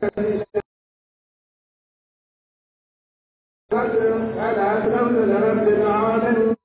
قال أسلمت لرب العالمين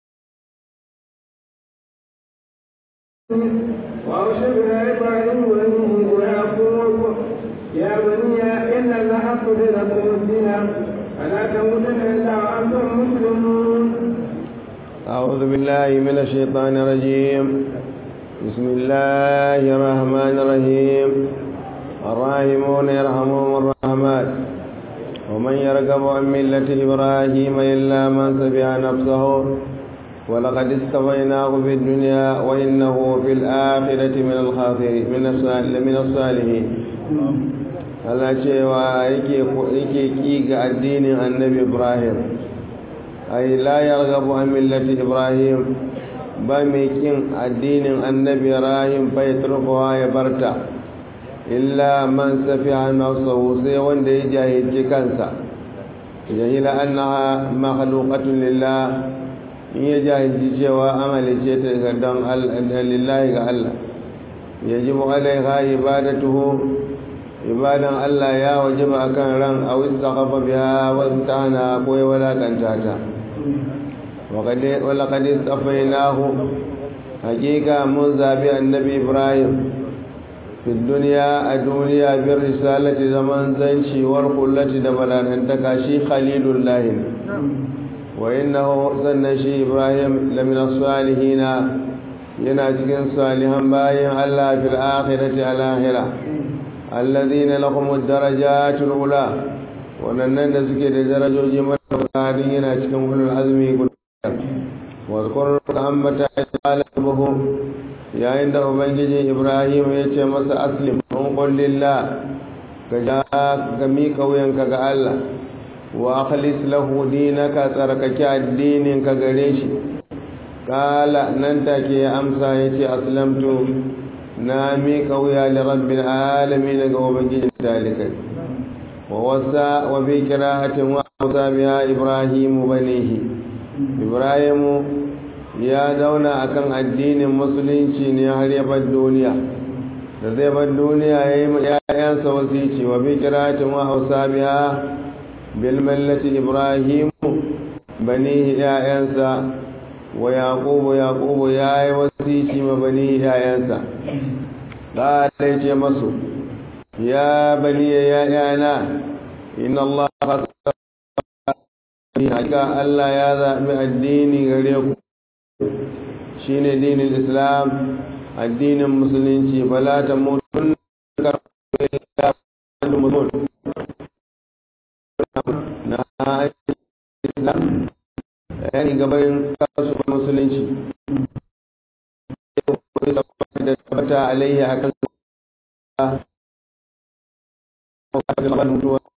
وأوشكنا إبراهيم بنيه ويعقوب يا بني إن الله قد لكم الدين فلا تموتن إلا وأنتم مسلمون أعوذ بالله من الشيطان الرجيم بسم الله الرحمن الرحيم الراحمون يرحمهم الرحمن ومن يرغب عن ملة إبراهيم إلا من سفه نفسه ولقد استفيناه في الدنيا وإنه في الآخرة من الخاسرين من من الصالحين Allah cewa yake yake ki ga addinin Annabi Ibrahim ai la yarghabu an millati Ibrahim ba mai kin addinin Annabi Ibrahim fa yatrukuha ya barta illa man safiha nafsahu sai wanda ya jahilci kansa jahila annaha makhluqatun lillah in ya jahilci cewa amalice ta ga don lillahi ga Allah yajibu alaiha ibadatuhu ibadan Allah ya wajaba akan ran aw istaqafa biha wa imtahana ko ya walakanta ta wa laqad istafainahu hakika mun zabi annabi Ibrahim fi duniya a duniya bin risalati zaman zanci war kullati da balanantaka shi khalilullahi wa innahu sannan shi ibrahim lamina salihina yana cikin salihan bayan allah fil akhirati al akhira alladhina lahum ad-darajatul ula wannan da suke da darajoji madaukakin yana cikin ulul azmi wa zkur ambata alabuhu yayin da ubangiji ibrahim ya ce masa aslim mun kullillah ka ja ga miƙa wuyanka ga allah wa akhlis lahu dinaka tsarkake addinin ka gare shi kala nan take ya amsa yace aslamtu na miƙa wuya li rabbil alamin ga ubangiji dalikai wa wasa wa bi qira'atin wa biha ibrahim banihi ibrahim ya zauna akan addinin musulunci ne har ya bar duniya da zai bar duniya ya yi ‘ya'yansa wasici wa bi kiratin wa hausa biya bilmallati ibrahim bani ‘ya'yansa wa yaƙubu yaƙubu ya yi wasici ma bani ‘ya'yansa ɗalai ce masu ya bani ya ‘ya'yana inna Allah haka Allah ya zaɓi addini gare ku shi ne dinin islam addinin musulunci bala ta mutun na islam yani gabarin kasu musulunci da tabbata alaihi akan mutuwa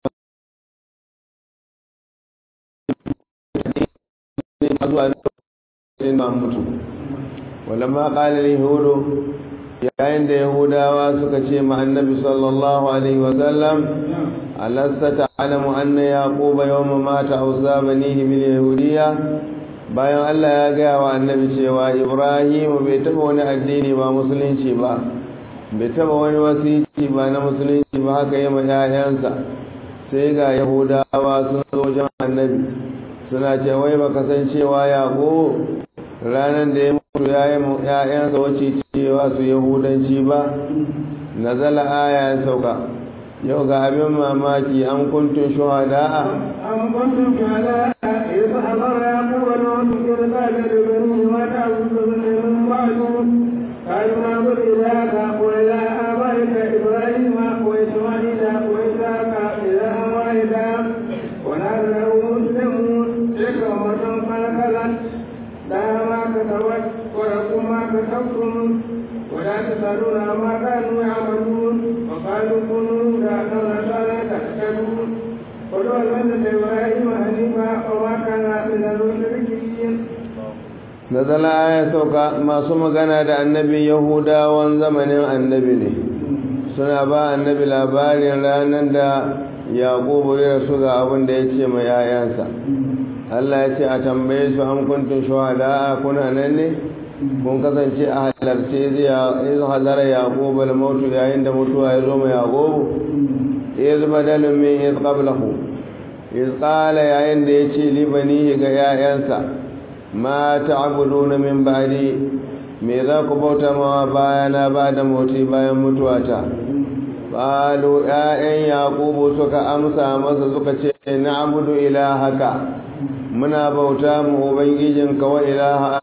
zuwa sai ma mutu walamma qala yahudu yayin da yahudawa suka ce ma annabi sallallahu alaihi wa sallam alasta ta'lamu anna yaquba yawma mata awsa banihi min yahudiya bayan Allah ya gaya wa annabi cewa ibrahim bai taba wani addini ba musulunci ba bai taba wani wasici ba na musulunci ba haka yi ma 'ya'yansa sai ga yahudawa sun zo wajen annabi suna ce wai baka san cewa yaƙo ranar da ya mutu ya yi ‘ya'yansa wacce cewa su yahudanci ba nazala aya ya sauka yau ga abin mamaki an kuntun shuhada'a أم كنتم شهداء إذ حضر يعقوب الموت إذ قال لبنيه ما تعبدون من بعده قالوا نعبد إلهك وإله آبائك إبراهيم وإسماعيل وإسحاق إلها واحدا ونحن له مسلمون تلك أمة قد خلت لها ما كسبت ولكم ما كسبتم ولا تسألون عما كانوا يعملون وقالوا كونوا هدى أو نصارى تهتدون ولو المنة إبراهيم حنيفا وما كان من المشركين nazala aya sauka masu magana da annabi yahudawan zamanin annabi ne suna ba annabi labarin ranar da yaƙubu ya rasu ga abin da ya ce ma yayansa Allah ya ce a tambaye su an kuntun shuhada a kuna nan ne kun kasance a halarce zai halara yaƙubu al-mautu yayin da mutuwa ya zo ma yaƙubu iz badalun min iz qablahu iz qala yayin da yace li banihi ga yayansa ma ta'buduna min ba'di me za ku bauta mawa bayana ba da moti bayan mutuwata qalu ya'yan yaqubu suka amsa masa suka ce na'budu ilahaka muna bauta mu ubangijinka wa ilaha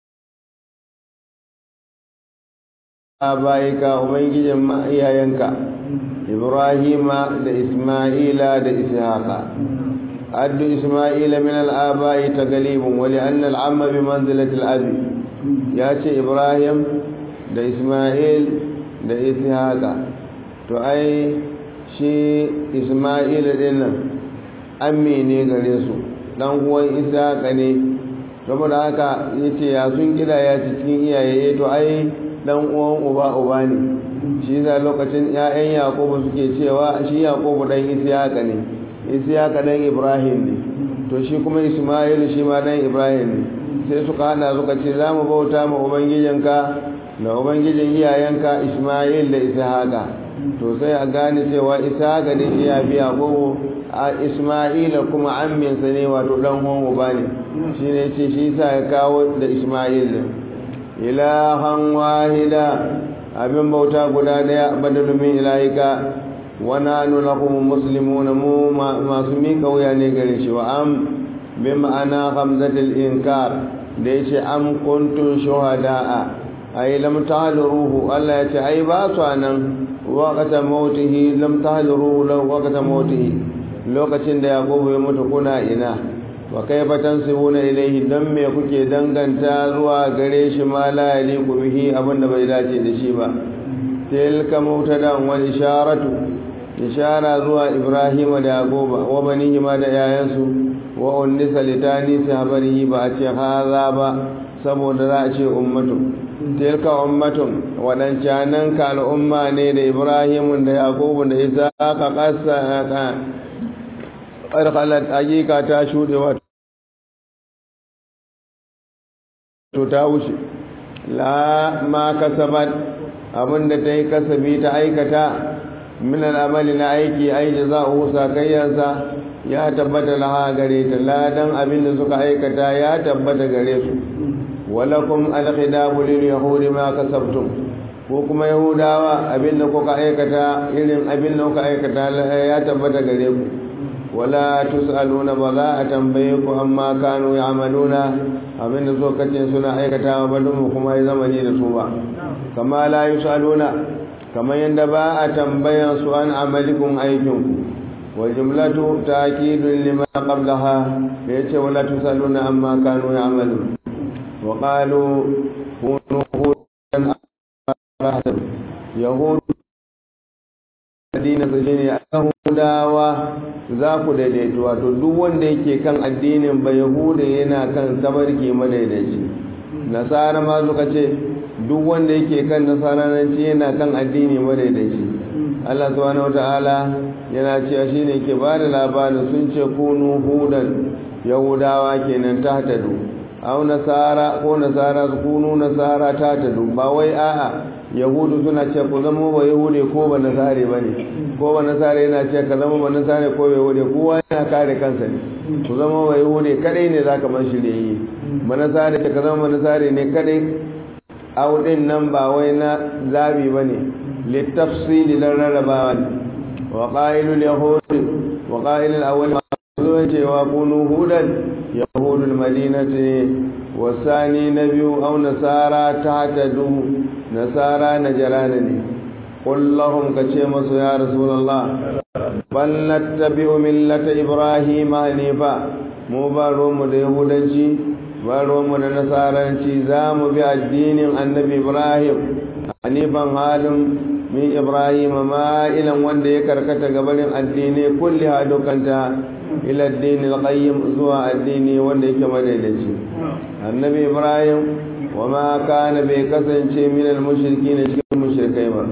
abaika ubangijin iyayenka ibrahima da isma'ila da ishaqa addu isma'ila min al-aba'i tagalibun wa li'anna al-amma bi manzilati al-abi ya ce ibrahim da isma'il da ishaqa to ai shi isma'il din nan ammi ne gare su dan uwan ishaqa ne saboda haka yace ya sun kida ya cikin iyaye to ai dan uwan uba uba ne shi da lokacin ƴaƴan yakubu suke cewa shi yakubu dan ishaqa ne ishaqa dan ibrahim ne to shi kuma isma'il shi ma dan ibrahim ne sai suka hada suka ce za mu bauta ma ubangijinka da ubangijin iyayenka isma'il da ishaqa to sai a gane cewa ishaqa ne shi ya fi yakubu a isma'ila kuma amminsa ne wato dan uwan uba ne shi ne ce shi sa ya kawo da isma'il din ilahan wahida abin bauta guda daya badalu min ilahika wa nanu lakum muslimun mu masu mika wuya ne gare shi wa am bi ma'ana hamzatul inkar da yace am kuntum shuhada'a ay lam tahduruhu Allah yace ai ba su nan waqata mautihi lam tahduruhu law waqata mautihi lokacin da yaqubu ya mutu kuna ina wa kaifa tansibuna ilayhi dan me kuke danganta zuwa gare shi ma la yaliqu bihi abinda bai dace da shi ba tilka mubtada wa isharatu ishara zuwa ibrahima da yaquba wa banihi ma da yayansu wa unnisa litani sahabarihi ba a ce haza ba saboda za a ce ummatu tilka ummatun wadancanan ka al'umma ne da ibrahimun da yaqubu da isa ka kasa ka ƙarƙalar ayyuka ta shuɗe wato ta wuce la ma kasabat abinda ta yi kasabi ta aikata min al'amali na aiki ai jaza'uhu sakayyansa ya tabbata laha gare ta ladan abinda suka aikata ya tabbata gare su walakum alkhidabu lil yahudi ma kasabtum ko kuma yahudawa abinda kuka aikata irin abinda kuka aikata ya tabbata gare ku wala tus'aluna ba za a tambaye ku amma kanu ya'maluna abin da zokacin suna aikatawa ba don kuma ya zama ne da su ba kama la yus'aluna kamar yadda ba a tambayan su an amalikum aikin ku wa jumlatu ta'kidun lima qablaha da yace wala tus'aluna amma kanu ya'malun wa qalu kunu hudan yahud addinin su shine yahudawa za ku daidaito wato duk wanda yake kan addinin ba yahuda yana kan tabarki madaidaici nasara ma suka ce duk wanda yake kan nasaranci yana kan addini madaidaici Allah subhanahu wataala yana cewa shine ke ba da labarin sun ce kunu hudan yahudawa kenan tahtadu aw nasara ko nasara su kunu nasara tahtadu ba wai a'a yahudu suna ce ku zama ba yahude ko ba nasare ba ne ko ba nasare yana ce ka zama ba nasare ko ba yahude kowa yana kare kansa ne ku zama ba yahude kadai ne za ka man shi da yi ba nasare ce ka zama ba nasare ne kadai audin nan ba wai na zabi ba ne littafsili don rarrabawa ne wa ƙa'ilul yahudi wa ƙa'ilul awwal zuwa cewa kunu hudan yahudul madinati wasani na biyu au nasara ta hatadu nasara na jarana ne kullahum ka ce masu ya rasulallah bal nattabi'u millata ibrahim hanifa mu ba mu da yahudanci ba mu da nasaranci za mu bi addinin annabi ibrahim hanifan halin min ibrahim ma'ilan wanda ya karkata gabarin addini kulli ha dukanta ila addini alqayyim zuwa addini wanda yake madaidaici annabi ibrahim wa ma kana bai kasance min almushrikin cikin mushrikai ba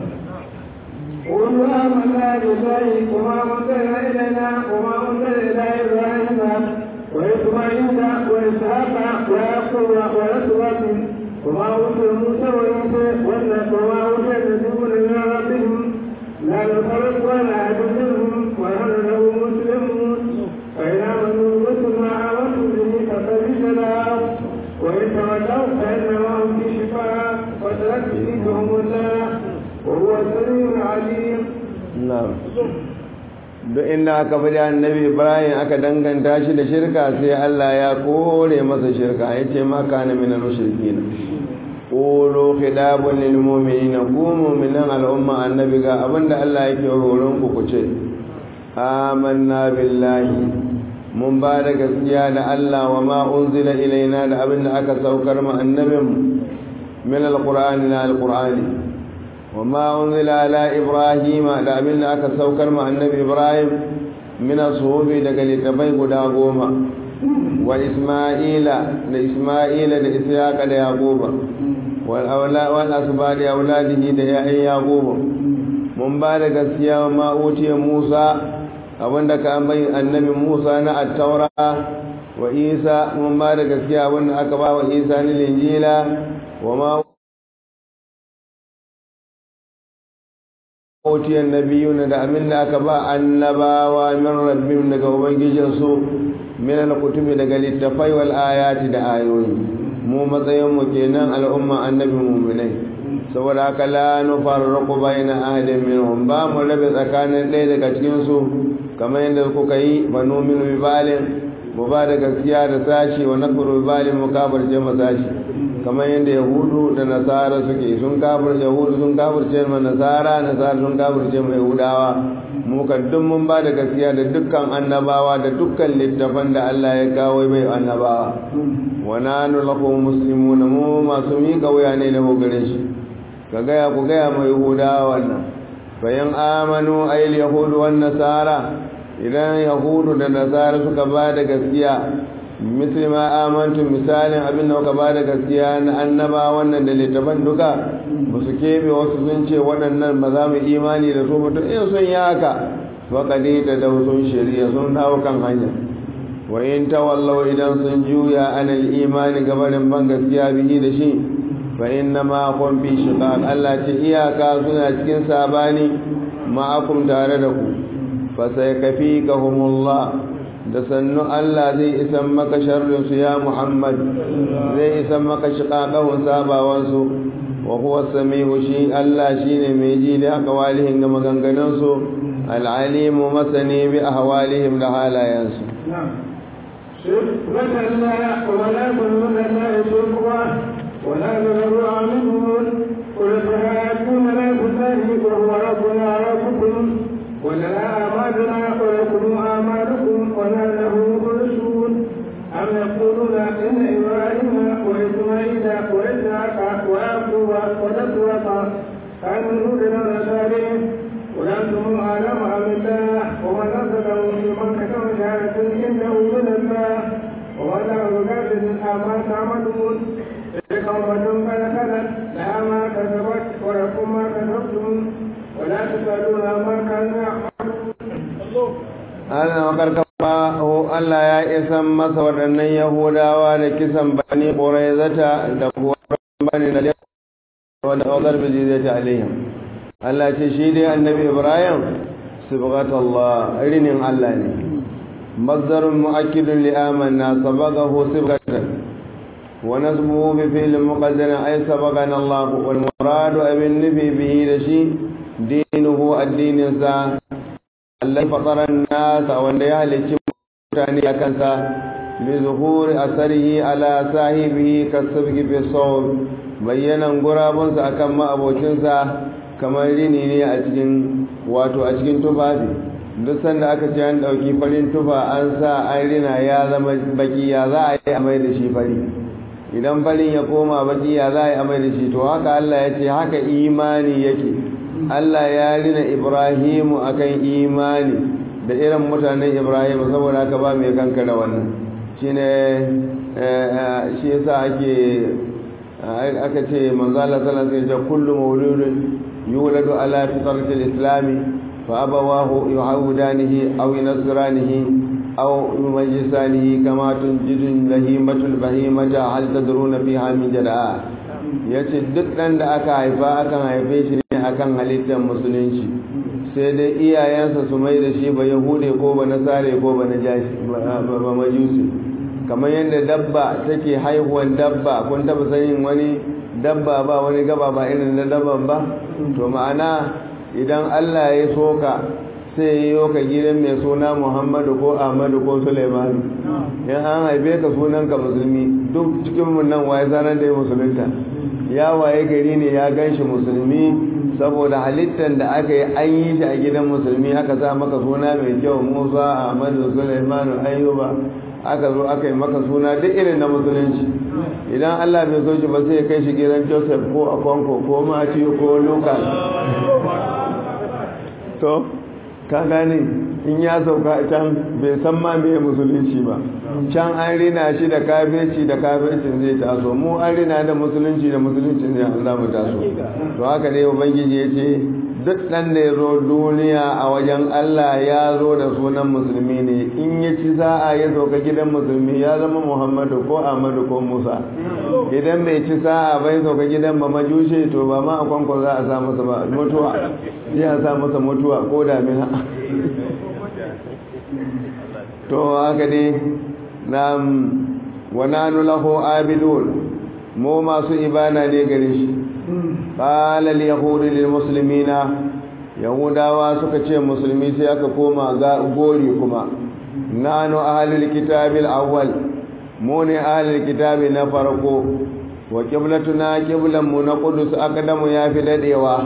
قل آمنا بالله وما أنزل إلينا وما أنزل إلى إبراهيم وإسماعيل وإسحاق ويعقوب ويسوع وما أوتي موسى وعيسى وما أوتي النبيون من ربهم لا نفرق ولا أحد na'am duk inda aka fi annabi ibrahim aka danganta shi da shirka sai allah ya kore masa shirka ya ce ma kana min al-mushrikin qulu khidabun lil mu'minin ku mu'minan al'umma annabi ga abinda allah yake horon ku ku ce amanna billahi mun ba da gaskiya da allah wa ma unzila ilaina da abinda aka saukar mu annabin min al-qur'ani na al-qur'ani وما أنزل على إبراهيم da abin da aka saukar ma annabi Ibrahim min asubi daga littafai guda goma wa Isma'ila da Isma'ila da Ishaqa da Yaquba wal awla wal asbadi auladihi da ya'yan Yaquba mun ba da gaskiya ma utiya Musa abinda ka bai annabi Musa na at-Taura wa Isa mun ba da gaskiya abinda aka ba wa Isa ni Injila wa ma otiyar nabiyuna da abin da aka ba annabawa min rabbim daga ubangijinsu min al-kutubi daga littafai wal ayati da ayoyi mu matsayin mu kenan al'umma annabi mu'minai saboda haka la nufarriqu baina ahadin minhum ba mu rabe tsakanin ɗaya daga cikin su kamar yadda kuka yi banu min bibalin mu ba da gaskiya da sashi wa nakfuru bibalin mu kafirce mu sashi kamar yadda yahudu da nasara suke sun kafir yahudu sun kafirce ma nasara nasara sun kafirce ma yahudawa mu kan duk mun ba da gaskiya da dukkan annabawa da dukkan littafan da Allah ya kawo bai annabawa wa nanu lahu muslimuna mu masu miƙa wuya ne da gare shi ka gaya ku gaya ma yahudawa wannan bayan amanu ayil yahudu wan nasara idan yahudu da nasara suka ba da gaskiya misali ma amantu misalin abin da kuka bada gaskiya na annaba wannan da littafan duka ba su keɓe wasu sun ce waɗannan ba za mu imani da su ba to in sun yi haka faƙaɗe da da sun shirya sun dawo kan hanya wa in tawallau idan sun juya anal imani gabanin ban gaskiya bihi da shi fa inna ma kun fi shiqaq Allah ce iyaka suna cikin sabani ma'akum tare da ku fa sai kafikahumullah da sannu Allah zai isan maka sharrinsu ya Muhammad zai isan maka shiƙaƙahun sabawansu wa huwa samihu shi Allah shine mai ji da aqwalihim da maganganunsu al'alimu masani bi ahwalihim da halayensu ولا تذروا عنهم قل فهاتون لا تساهي وهو ربنا ربكم ولنا أعمالنا ولكم أعمالكم ولا له مرسول أم يقولون إن إبراهيم وإسماعيل وإسحاق ويعقوب والأسباط كانوا هودا ونصارى قل أنتم أعلم أم الله ومن أرسله لمن كتب شهادة إنه من الله وما له بغافل عما تعملون تلك أمة قد خلت لها ما كسبت ولكم ما كسبتم ولا تسألون عما كانوا يعملون ana makarkafa Allah ya isan masa waɗannan Yahudawa da kisan bani Quraizata da kuwa bani da wanda ƙaukar biji zai ta alaihim Allah ce shi dai annabi Ibrahim sibghatullah rinin Allah ne mazdarun mu'akkidun li amanna sabaqahu sibghatan wa nasbuhu bi fi'l muqaddar ay sabaqana Allah wal muradu abin nabi bihi da shi dinuhu addinin sa Allah fataran nasa wanda ya halicci mutane a kansa bi zuhuri asarihi ala sahibihi kasabgi fi sawm bayyanan gurabunsa akan ma'abocinsa kamar rini ne a cikin wato a cikin tufafi duk sanda aka ce an dauki farin tufa an sa an rina ya zama baki ya za a yi amai da shi fari idan farin ya koma baki ya za a yi amai da shi to haka Allah ya ce haka imani yake Allah ya rina Ibrahimu akan imani da irin mutanen Ibrahimu saboda haka ba mai kankara wannan shine shi yasa ake aka ce manzo Allah sallallahu alaihi wasallam kullu mawludin yuladu ala fitrati al-islam fa abawahu yuhawidanihi aw yunasranihi aw yumajjisanihi kama tunjidu lahimatul bahimata hal tadruna fiha min jada'a yace duk dan da aka haifa akan haife shi ne akan halittar musulunci sai dai iyayensa su mai da shi ba yahude ko ba nasare ko ba najashi ba majusi kamar yadda dabba take haihuwan dabba kun taba sanin wani dabba ba wani gaba ba irin na dabban ba to ma'ana idan Allah ya soka sai ya yi ka gidan mai suna Muhammadu ko Ahmadu ko Sulaimanu in an haife ka sunan ka musulmi duk cikin mun nan waye sanar da ya musulunta ya waye gari ne ya ganshi musulmi saboda halittar da aka yi an yi shi a gidan musulmi aka sa maka suna mai kyau Musa Ahmadu Sulaimanu Ayyuba aka zo aka yi maka suna duk irin na musulunci idan Allah bai so shi ba sai ya kai shi gidan Joseph ko Akonko ko Matthew ko Lucas to ka gane in ya sauka can bai san ma me musulunci ba can an rina shi da kafirci da kafircin zai taso mu an rina da musulunci da musuluncin zai an mu taso to haka ne ubangiji ya ce duk ɗan da ya zo duniya a wajen Allah ya zo da sunan musulmi ne in ya ci sa'a ya sauka gidan musulmi ya zama Muhammadu ko Ahmadu ko Musa idan bai ci sa'a bai sauka gidan ba majushe to ba ma a kwankwan za a sa masa ba mutuwa ya sa masa mutuwa ko damina to haka ne na wananu lahu abidun mu masu ibana ne gare shi qala al yahud lil muslimina yahudawa suka ce musulmi sai aka koma ga gori kuma nanu ahlul kitabil awwal mu ne ahlul kitabi na farko wa qiblatuna qiblan mu na qudus akadamu ya fi dadewa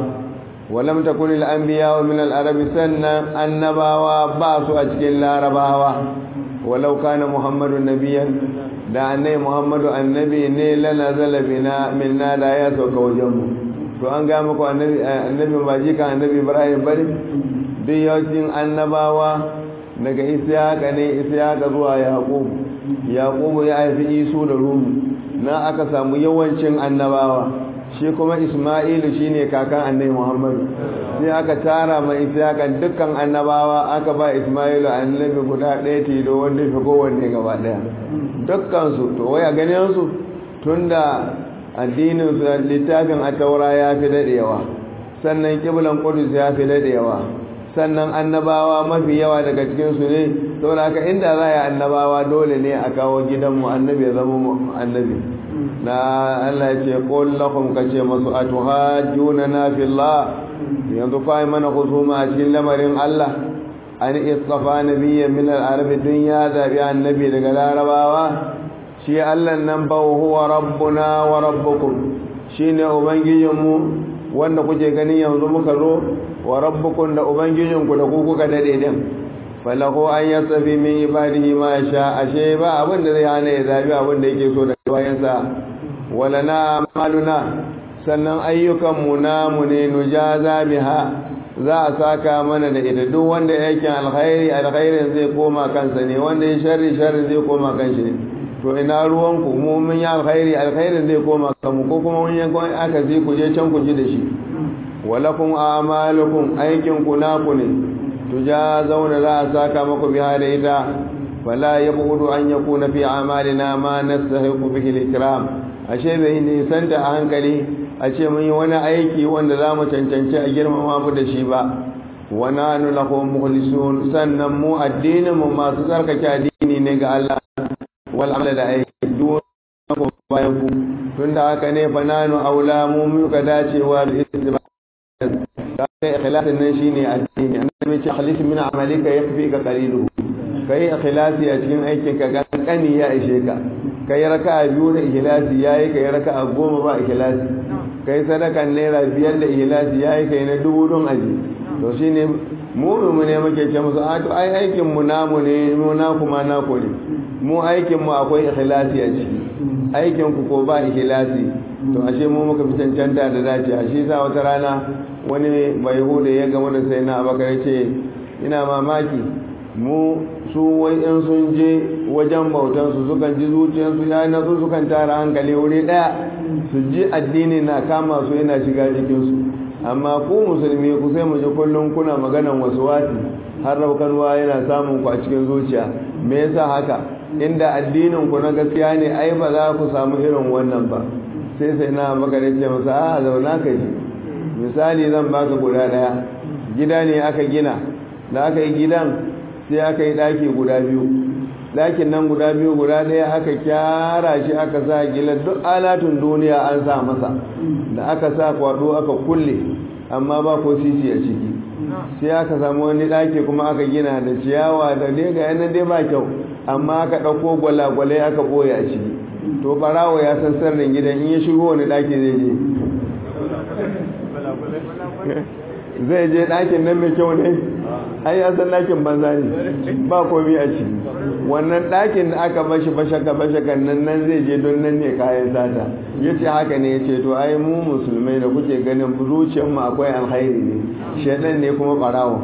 ولم تكن الأنبياء من العرب سنة النباوة باسوا أجل العرباوة ولو كان محمد نبيا da annai muhammadu annabi ne lana zalabina minna da ya sauka wajenmu to an ga muku annabi ba jikan annabi ibrahim bari duk yawancin annabawa daga isiyaka ne isiyaka zuwa yaqubu yaqubu ya haifi isu da rumu na aka samu yawancin annabawa shi kuma isma'ilu shine kakan annabi muhammadu sai aka tara mai isyakan dukkan annabawa aka ba isma'ilu annabi guda ɗaya tilo wanda fi kowanne gaba ɗaya dukkansu to waya ganin su tunda addinin su littafin ataura ya fi daɗewa sannan kiblan kudus ya fi daɗewa sannan annabawa mafi yawa daga cikinsu ne saboda haka inda za a yi annabawa dole ne a kawo gidanmu annabi ya zama annabi na Allah ya ce qul lahum kace masu atuhajjuna na fillah yanzu kai mana husuma a cikin lamarin Allah an istafa nabiyyan min al-arab dunya zabi annabi daga larabawa shi Allah nan ba huwa rabbuna wa rabbukum shine ubangijinmu wanda kuke gani yanzu muka zo wa rabbukum da ubangijinku da ku kuka dade din falahu an yasafi min ibadihi ma sha ashe ba abin da zai hana ya zabi abin da yake so daga bayansa wala na amaluna sannan ayyukan mu namu ne nujaza biha za a saka mana da ita duk wanda yake alkhairi alkhairin zai koma kansa ne wanda ya sharri sharri zai koma kanshi ne to ina ruwanku mu mun yi alkhairi alkhairin zai koma kanmu ko kuma mun yanko aka ji ku je can ku ji da shi walakum a'malukum aikin ku naku ne tujazawna za a saka maku biha da ita fala yabudu an yakuna fi a'malina ma nastahiqu bihi al-ikram ashe bai nisanta a hankali a ce mun yi wani aiki wanda za mu cancanci a girmama mu da shi ba wa nanu lahu mukhlisun sannan mu addinin mu masu tsarkake addini ne ga Allah wal amal da aiki duk bayan ku tunda haka ne fa nanu aula mu muka dacewa da istiba kai ikhlasin nan shine addini annabi ce khalis min amalika yakfika qaliluhu kai ikhlasi a cikin aikin ka kankani ya ishe ka kai raka'a biyu da ikhlasi yayi kai raka'a goma ba ikhlasi kai sadakan naira biyar da ikhlasi yayi kai na dubu don aji to shine mu mu ne muke ce musu a to ai aikin mu namu ne mu na kuma na ko ne mu aikin mu akwai ikhlasi a ciki aikin ku ko ba ikhlasi to ashe mu muka fi cancanta da dace ashe sa wata rana wani bai hude ya gama da sai na abakar ce ina mamaki mu su wai in sun je wajen bautansu sukan ji zuciyarsu ya nasu sukan tara hankali wuri daya su ji addini na kama su yana shiga jikinsu amma ku musulmi ku sai mu ji kullum kuna maganan wasu wati har raukarwa yana samun ku a cikin zuciya me yasa haka inda addinin ku na gaskiya ne ai ba za ku samu irin wannan ba sai sai na abakar ce masa a zauna ka ji misali zan baka guda daya gida ne aka gina da aka yi gidan sai aka yi daki guda biyu dakin nan guda biyu guda daya aka kyara shi aka sa gila duk alatun duniya an sa masa da aka sa kwado aka kulle amma ba ko sisi a ciki sai aka samu wani ɗaki kuma aka gina da ciyawa da dai ga yanan dai ba kyau amma aka ɗauko gwalagwalai aka ɓoye a ciki to ɓarawo ya san sirrin gidan in ya shigo wani ɗaki zai je zai je ɗakin nan mai kyau ne ai ya san ɗakin banza ne ba komi a ciki wannan ɗakin da aka bashi bashaka bashakan nan nan zai je don nan ne kayan sata ya ce haka ne ya ce to ai mu musulmai da kuke ganin zuciyar mu akwai alkhairi ne shaɗan ne kuma ɓarawo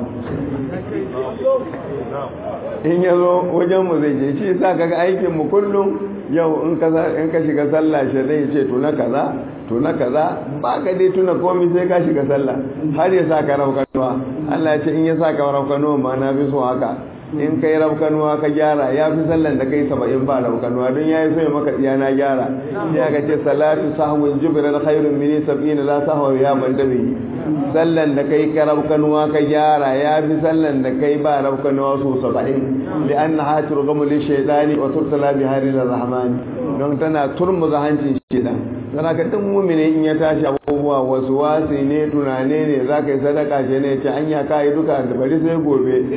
in ya zo wajen mu zai je shi sa kaga aikin mu kullum yau in ka shiga sallah shaɗan ya ce to na kaza to na kaza ba ka dai tuna komi sai ka shiga sallah har ya sa ka raukanuwa Allah ya ce in ya sa ka raukanuwa ma na fi so haka in kai raukanuwa ka gyara ya fi sallan da kai saba'in ba raukanuwa don ya yi so ya maka tsiya na gyara ya ka ce salatu sahwin jibirar khairun mini sab'ina la sahwa ya ban dabi sallan da kai ka raukanuwa ka gyara ya fi sallan da kai ba raukanuwa so saba'in li anna hatiru gamu li shaydani wa turtala bi hari rahmani don tana turmuza hancin shaidan sana ka duk mumini in ya tashi abubuwa wasu wasi ne tunane ne za ka yi sadaka ce ne ce anya ka yi duka da bari sai gobe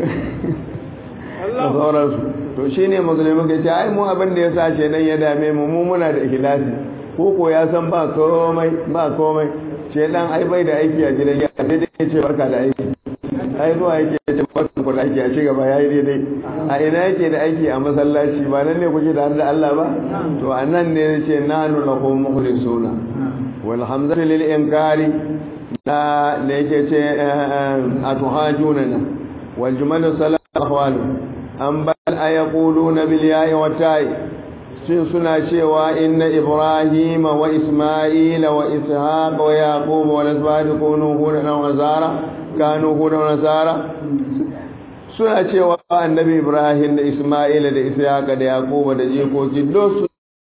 da sauransu to shi ne musulmi ka ce ai mu abin da ya sa ce dan ya dame mu mu muna da ikhlasi ko ko ya san ba komai ba komai ce dan ai bai da aiki a gidan ya sai dai ya ce barka da aiki ai zuwa yake ya ce barka ku da aiki a ci gaba yayi daidai a ina yake da aiki a masallaci ba nan ne kuke da da Allah ba to a nan ne yace nanu lahu mukhlisuna wal hamzatu lil inkari da da yake ce atuhajuna wal jumalu salat ahwalu an bal ayaquluna bil ya'i wa ta'i shin suna cewa inna ibrahim wa isma'il wa ishaq wa yaqub wa asbad kunu hudan wa nazara kanu hudan wa nazara suna cewa annabi ibrahim da isma'ila da ishaqa da yaquba da jikoki duk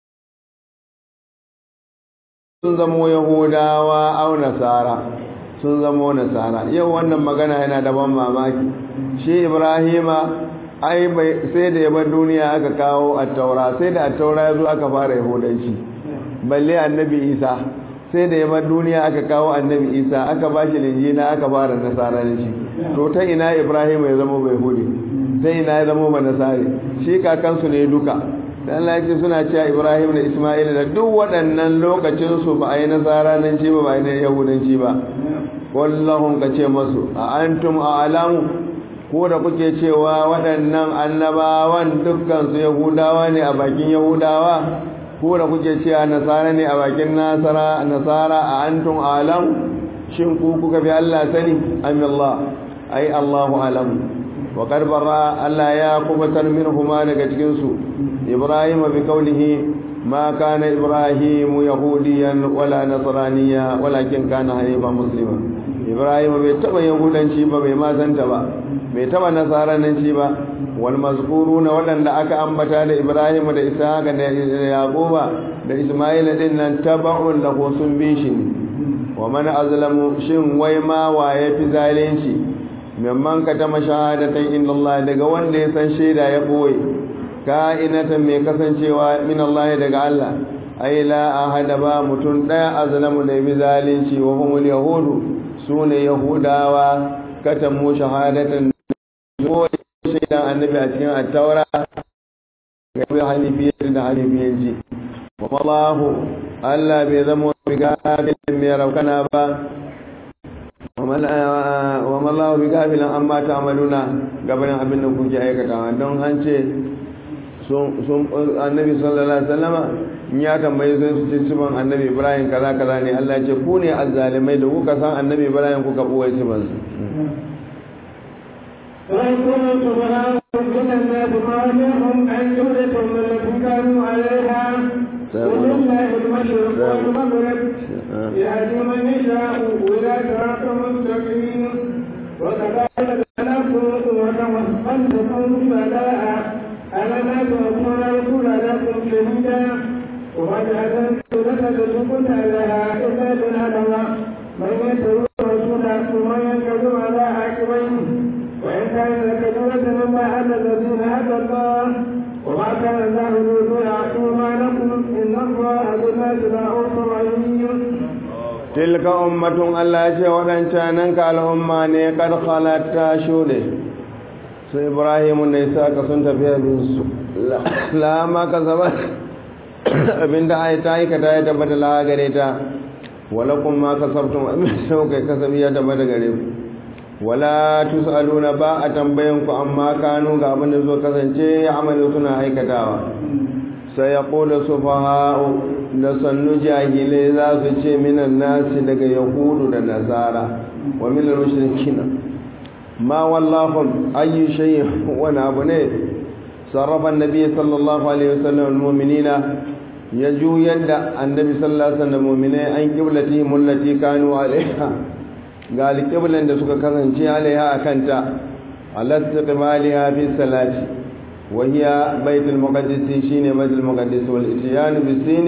sun zamo yahudawa au nasara sun zamo nasara yau wannan magana yana da ban mamaki shi ibrahima ai sai da yabar duniya aka kawo attaura sai da attaura ya zo aka fara yahudanci balle annabi isa sai da yabar duniya aka kawo annabi isa aka ba shi linjina aka fara nasaranci to ta ina ibrahim ya zama bai hudu ta ina ya zama ba nasari shi kakansu ne duka dan lafi suna cewa ibrahim da isma'il da duk waɗannan lokacinsu ba a yi nasaranci ba ba a yi yahudanci ba wallahun ka ce masu a antum a alamu ko da kuke cewa waɗannan annabawan dukkansu yahudawa ne a bakin yahudawa ko da kuke cewa nasara ne a bakin nasara nasara a antum alam shin ku kuka bi Allah sani am Allah ai Allahu alam wa qad barra Allah ya kubatar minhuma daga cikin su Ibrahim bi qawlihi ma kana Ibrahim yahudiyan wala nasraniya walakin kana hanifan muslima Ibrahim bai taba yahudanci ba bai ma santa ba bai taba nasaranci ba wal mazkuruna wadanda aka ambata da Ibrahim da Ishaq da Yaquba da Isma'il din nan taba'un lahu sun bi shi wa man azlamu shin wai ma waye fi zalunci memman ka ta mashahadatan inna Allah daga wanda ya san shaida ya boye ka'inatan mai kasancewa min Allah daga Allah ai la ahada ba mutun daya azlamu da bi zalunci wa humul yahudu sune yahudawa katamu shahadatan ko shaidan annabi a cikin attaura ga yi hanifiyar da hanifiyanci wa mallahu Allah bai zama bi gafilin mai raukana ba wa mallahu bi gafilin an ba ta amaluna gabanin abin da kuke aikatawa don an ce annabi sallallahu alaihi wasallama in ya tambaye sai su ce siban annabi ibrahim kaza kaza ne Allah ce ku ne azzalimai da kuka san annabi ibrahim kuka buwai siban su وإن كنتم من الناس خالقهم أن جملة من التي كانوا عليها ولله المشرق والمغرب يهدي من يشاء إلى صراط مستقيم وكذلك خلقكم وتوفيتكم بلاء ألم تكون رسول لكم شهيدا وجعل لك تكون لها إلا بالهدى من يتبع الرسول ثم ينكذب على عاقبيه وإن كان لكبيرة مما على الذين هدى الله وما كان الله ليضيع إيمانكم إن الله بالناس لرؤوف رحيم tilka ummatun Allah ce waɗancanan ka al'umma ne kad halatta shuɗe su ibrahimu ne sa ka sun tafiya su lama ka zaba abinda ai ta aikata ya tabbata la gare ta wala kun ma ka sabtun abin sau kai kasabi ya tabbata gare ku wala tusaluna ba a tambayan ku amma kanu ga abin da zo kasance ya amalu suna aikatawa sai ya kula sufaha'u da sannu jahilai za su ce minan nasi daga yahudu da nasara wa minan mushrikina ma wallahum ayyu shay'in wani abu ne sarrafa annabi sallallahu alaihi wasallam almu'minina ya juyar da annabi sallallahu alaihi wasallam mu'minai an qiblatihim allati kanu alaiha ga alqiblan da suka kasance alaiha akanta alastiqbaliha fi salati وهي بيت المقدس شين بيت المقدس والاتيان بالسين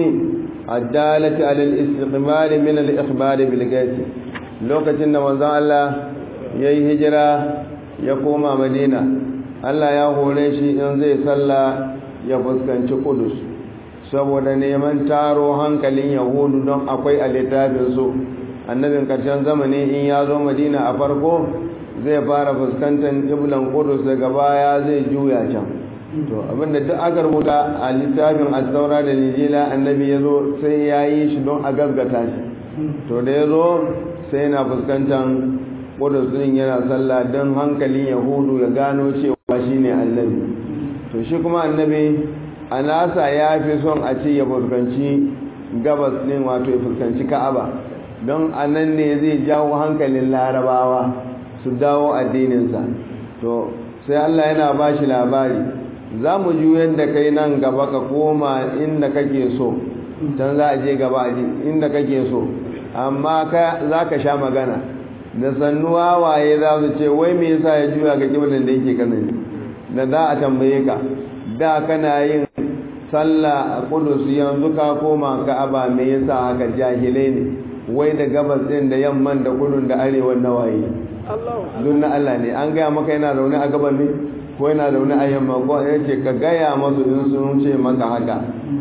الدالة على الاستقبال من الإخبار بالغيث لوكتين manzon Allah yayi hijira ya koma Madina Allah ya hore shi in zai salla ya fuskanci Kudus saboda neman taro hankalin Yahudu don akwai a littafin su annabin karshen zamani in ya zo Madina a farko zai fara fuskantar kiblan Kudus daga baya zai juya can to abinda duk aka rubuta a littafin asaura da nijila annabi ya zo sai ya yi shi don a gaggata shi to da ya zo sai yana fuskantar kudus din yana sallah don hankalin yahudu ya gano cewa shi ne annabi to shi kuma annabi a nasa ya fi son a ce ya fuskanci gabas din wato ya fuskanci ka'aba don a nan ne zai jawo hankalin larabawa su dawo addininsa to sai allah yana ba shi labari za mu juyar da kai nan gaba ka koma inda kake so can za a je gaba inda kake so amma za ka sha magana da sannuwa waye za su ce wai me yasa ya juya ga kiblin da yake kanan da za a tambaye ka da kana yin sallah a kudus yanzu ka koma ka'aba me yasa haka jahilai ne wai da gabas din da yamman da kudun da arewa na waye dun na Allah ne an gaya maka yana zaune a gaban ne ko yana da wani ayyamma ko ya ce ka gaya masu in sun ce maka haka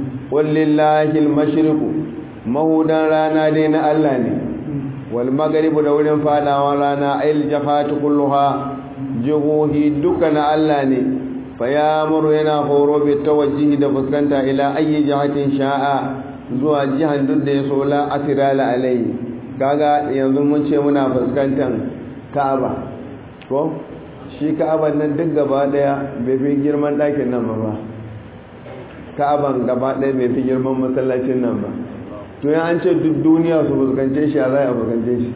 wallillahi almashriqu mahudan rana dai na Allah ne wal maghribu da wurin fadawa rana ayil jafatu kulluha jihohi duka na Allah ne fa yamuru yana horo bi tawajjihi da fuskanta ila ayyi jihatin sha'a zuwa jihan duk da ya so la asirala alai kaga yanzu mun ce muna fuskantar Ka'aba ko shi ka'aban nan duk gaba daya bai fi girman ɗakin nan ba ka'aban gaba daya bai fi girman masallacin nan ba to ya an ce duk duniya su fuskance shi a zai a fuskance shi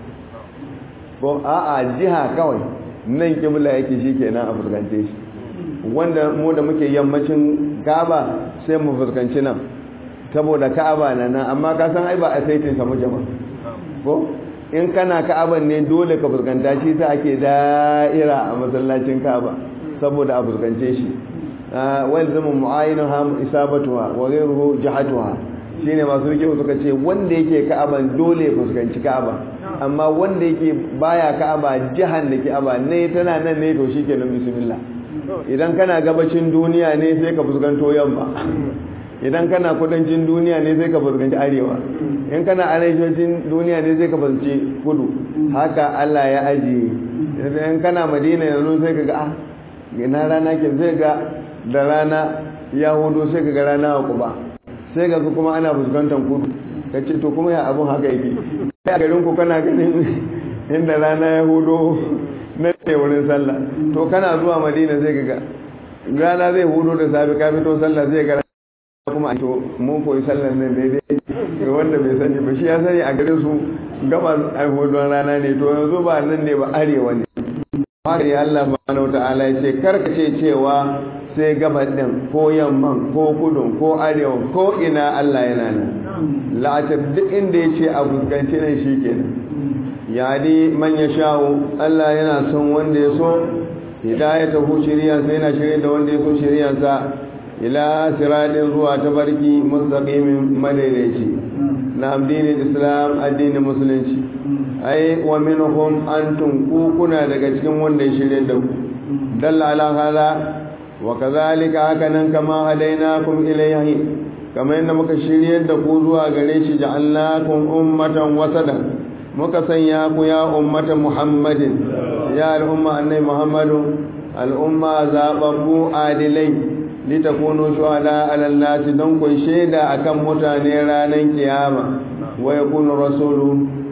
ko a'a jiha kawai nan kibla yake shi kenan a fuskance shi wanda mu da muke yammacin ka'aba sai mu fuskanci nan saboda ka'aba na nan amma ka san ai ba a saitin sa muke ba ko in kana ka'aban ne dole ka fuskanta shi ta ake da'ira a masallacin ka'aba saboda a fuskance shi wal zama mu'ayinu ha isabatuha wa ghayruhu jihatuha shine masu rike suka ce wanda yake ka'aban dole ya fuskanci ka'aba amma wanda yake baya ka'aba jihan da ka'aba ne tana nan ne to shikenan bismillah idan kana gabacin duniya ne sai ka fuskanto yamma idan kana kudancin duniya ne sai ka fuskanci arewa in kana arewacin duniya ne sai ka fuskanci kudu haka Allah ya ajiye in kana madina yanzu sai ka ga ah ina rana ke sai ga da rana ya hudu sai ka ga rana a kuba sai ga kuma ana fuskantar kudu ka ce to kuma ya abun haka yake a garin ku kana ganin inda rana ya hudu na ne wurin sallah to kana zuwa madina sai ka ga rana zai hudu da safe ka fito sallah zai ga kuma to mun koyi sallar nan daidai ga wanda bai sani ba shi ya sani a gare su gaba hudun rana ne to yanzu ba nan ne ba arewa ne haka ya Allah subhanahu ta'ala ya ce karkace cewa sai gabar din ko yamman ko kudun ko arewa ko ina Allah yana nan la'atar duk inda ya ce a fuskanci nan shi kenan ya di man ya sha'u Allah yana son wanda ya so hidayatahu shiriyansa yana shirye da wanda ya so shiriyansa ila siradin zuwa ta barki mustaqimin madaidaici na addinin islam addinin musulunci ai wa minhum antum ku kuna daga cikin wanda ya shirye da ku dalla ala hada wa kadhalika hakanan kama hadainakum ilayhi kamar yadda muka shiryar da ku zuwa gare shi ja'alnakum ummatan wasadan muka sanya ku ya ummatan muhammadin ya al'umma annai muhammadu al'umma zababbu adilai litakunu shuhada alal nasi don ku shaida akan mutane ranar kiyama wa yakunu rasulu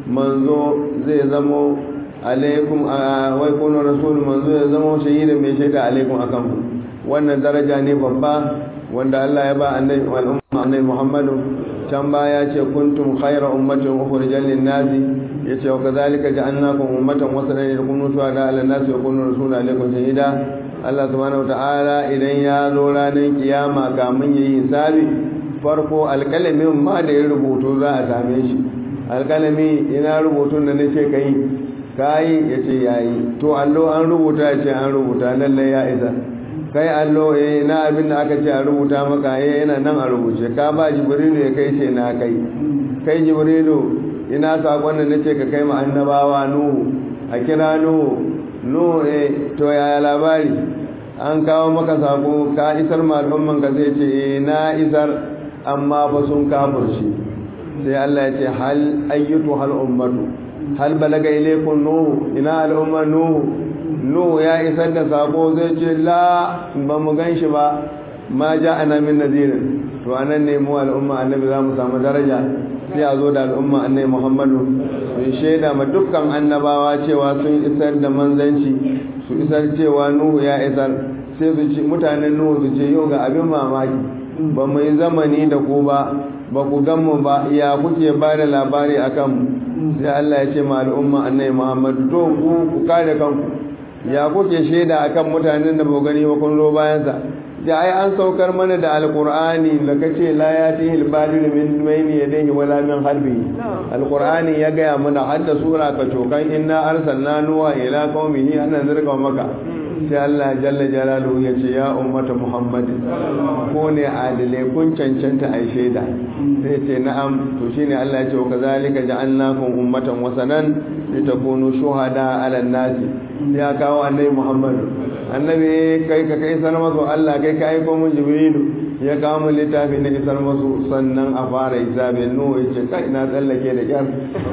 manzo zai zamo alaikum wa yakunu rasulu manzo ya zamo shahidan mai shaida alaikum akan ku wannan daraja ne babba wanda Allah ya ba annabi al'umma annabi Muhammadu can baya ce kuntum khayra ummatin ukhrijal lin-nasi yace wa kadhalika ja'alnakum ummatan wasatan yakunu shuhada 'ala an-nasi wa yakunu rasulun 'alaykum shahida Allah subhanahu ta'ala idan ya zo ranar kiyama kamun yayi hisabi farko alƙalamin ma da ya rubutu za a same shi alƙalami ina rubutun da nace kai kai yace yayi to allo an rubuta yace an rubuta lalle ya isa kai allo eh na abin da aka ce a rubuta maka eh yana nan a rubuce ka ba jibrilu ya kai ce na kai kai jibrilu ina sakon da nace ka kai ma annabawa nuhu a kira nuhu nuhu eh to yaya labari an kawo maka sako ka isar ma al'umman ka zai ce eh na isar amma ba sun kafirci sai Allah ya ce hal ayyatu hal ummatu hal balaga ilaykum nuhu ina al'umma nuhu nuhu ya isar da sako zai ce la ba mu gan shi ba ma ja ana min nazirin to anan ne mu al'umma annabi za mu samu daraja sai a zo da al'umma annabi muhammadu su shaida ma dukkan annabawa cewa sun isar da manzanci su isar cewa nuhu ya isar sai su ce mutanen nuhu su ce yau ga abin mamaki ba mu yi zamani da ku ba ba ku gan mu ba ya kuke ba da labari akan mu sai Allah ya ce ma al'umma annabi muhammadu to ku ku kare kanku ya kuke shaida akan mutanen da ba gani ba kun zo bayan sa da ai an saukar mana da alqur'ani da kace la yatihi al-badil min bayni yadayhi wala min khalfihi alqur'ani ya gaya mana hadda sura ka cokan inna arsalna nuha ila qaumihi an zirka maka sai Allah jalla jalaluhu ya ce ya ummata muhammadin ko ne adile kun cancanta ai shaida sai ce na'am to shine Allah ya ce kazalika ja'alnakum ummatan wasanan litakunu shuhada 'ala an-nasi ya kawo annabi muhammad annabi kai ka kai sanar masu Allah kai ka aiko mun jibrilu ya kawo mun littafi na isar masu sannan a fara hisabi nuhu ya ce kai na tsallake da kyar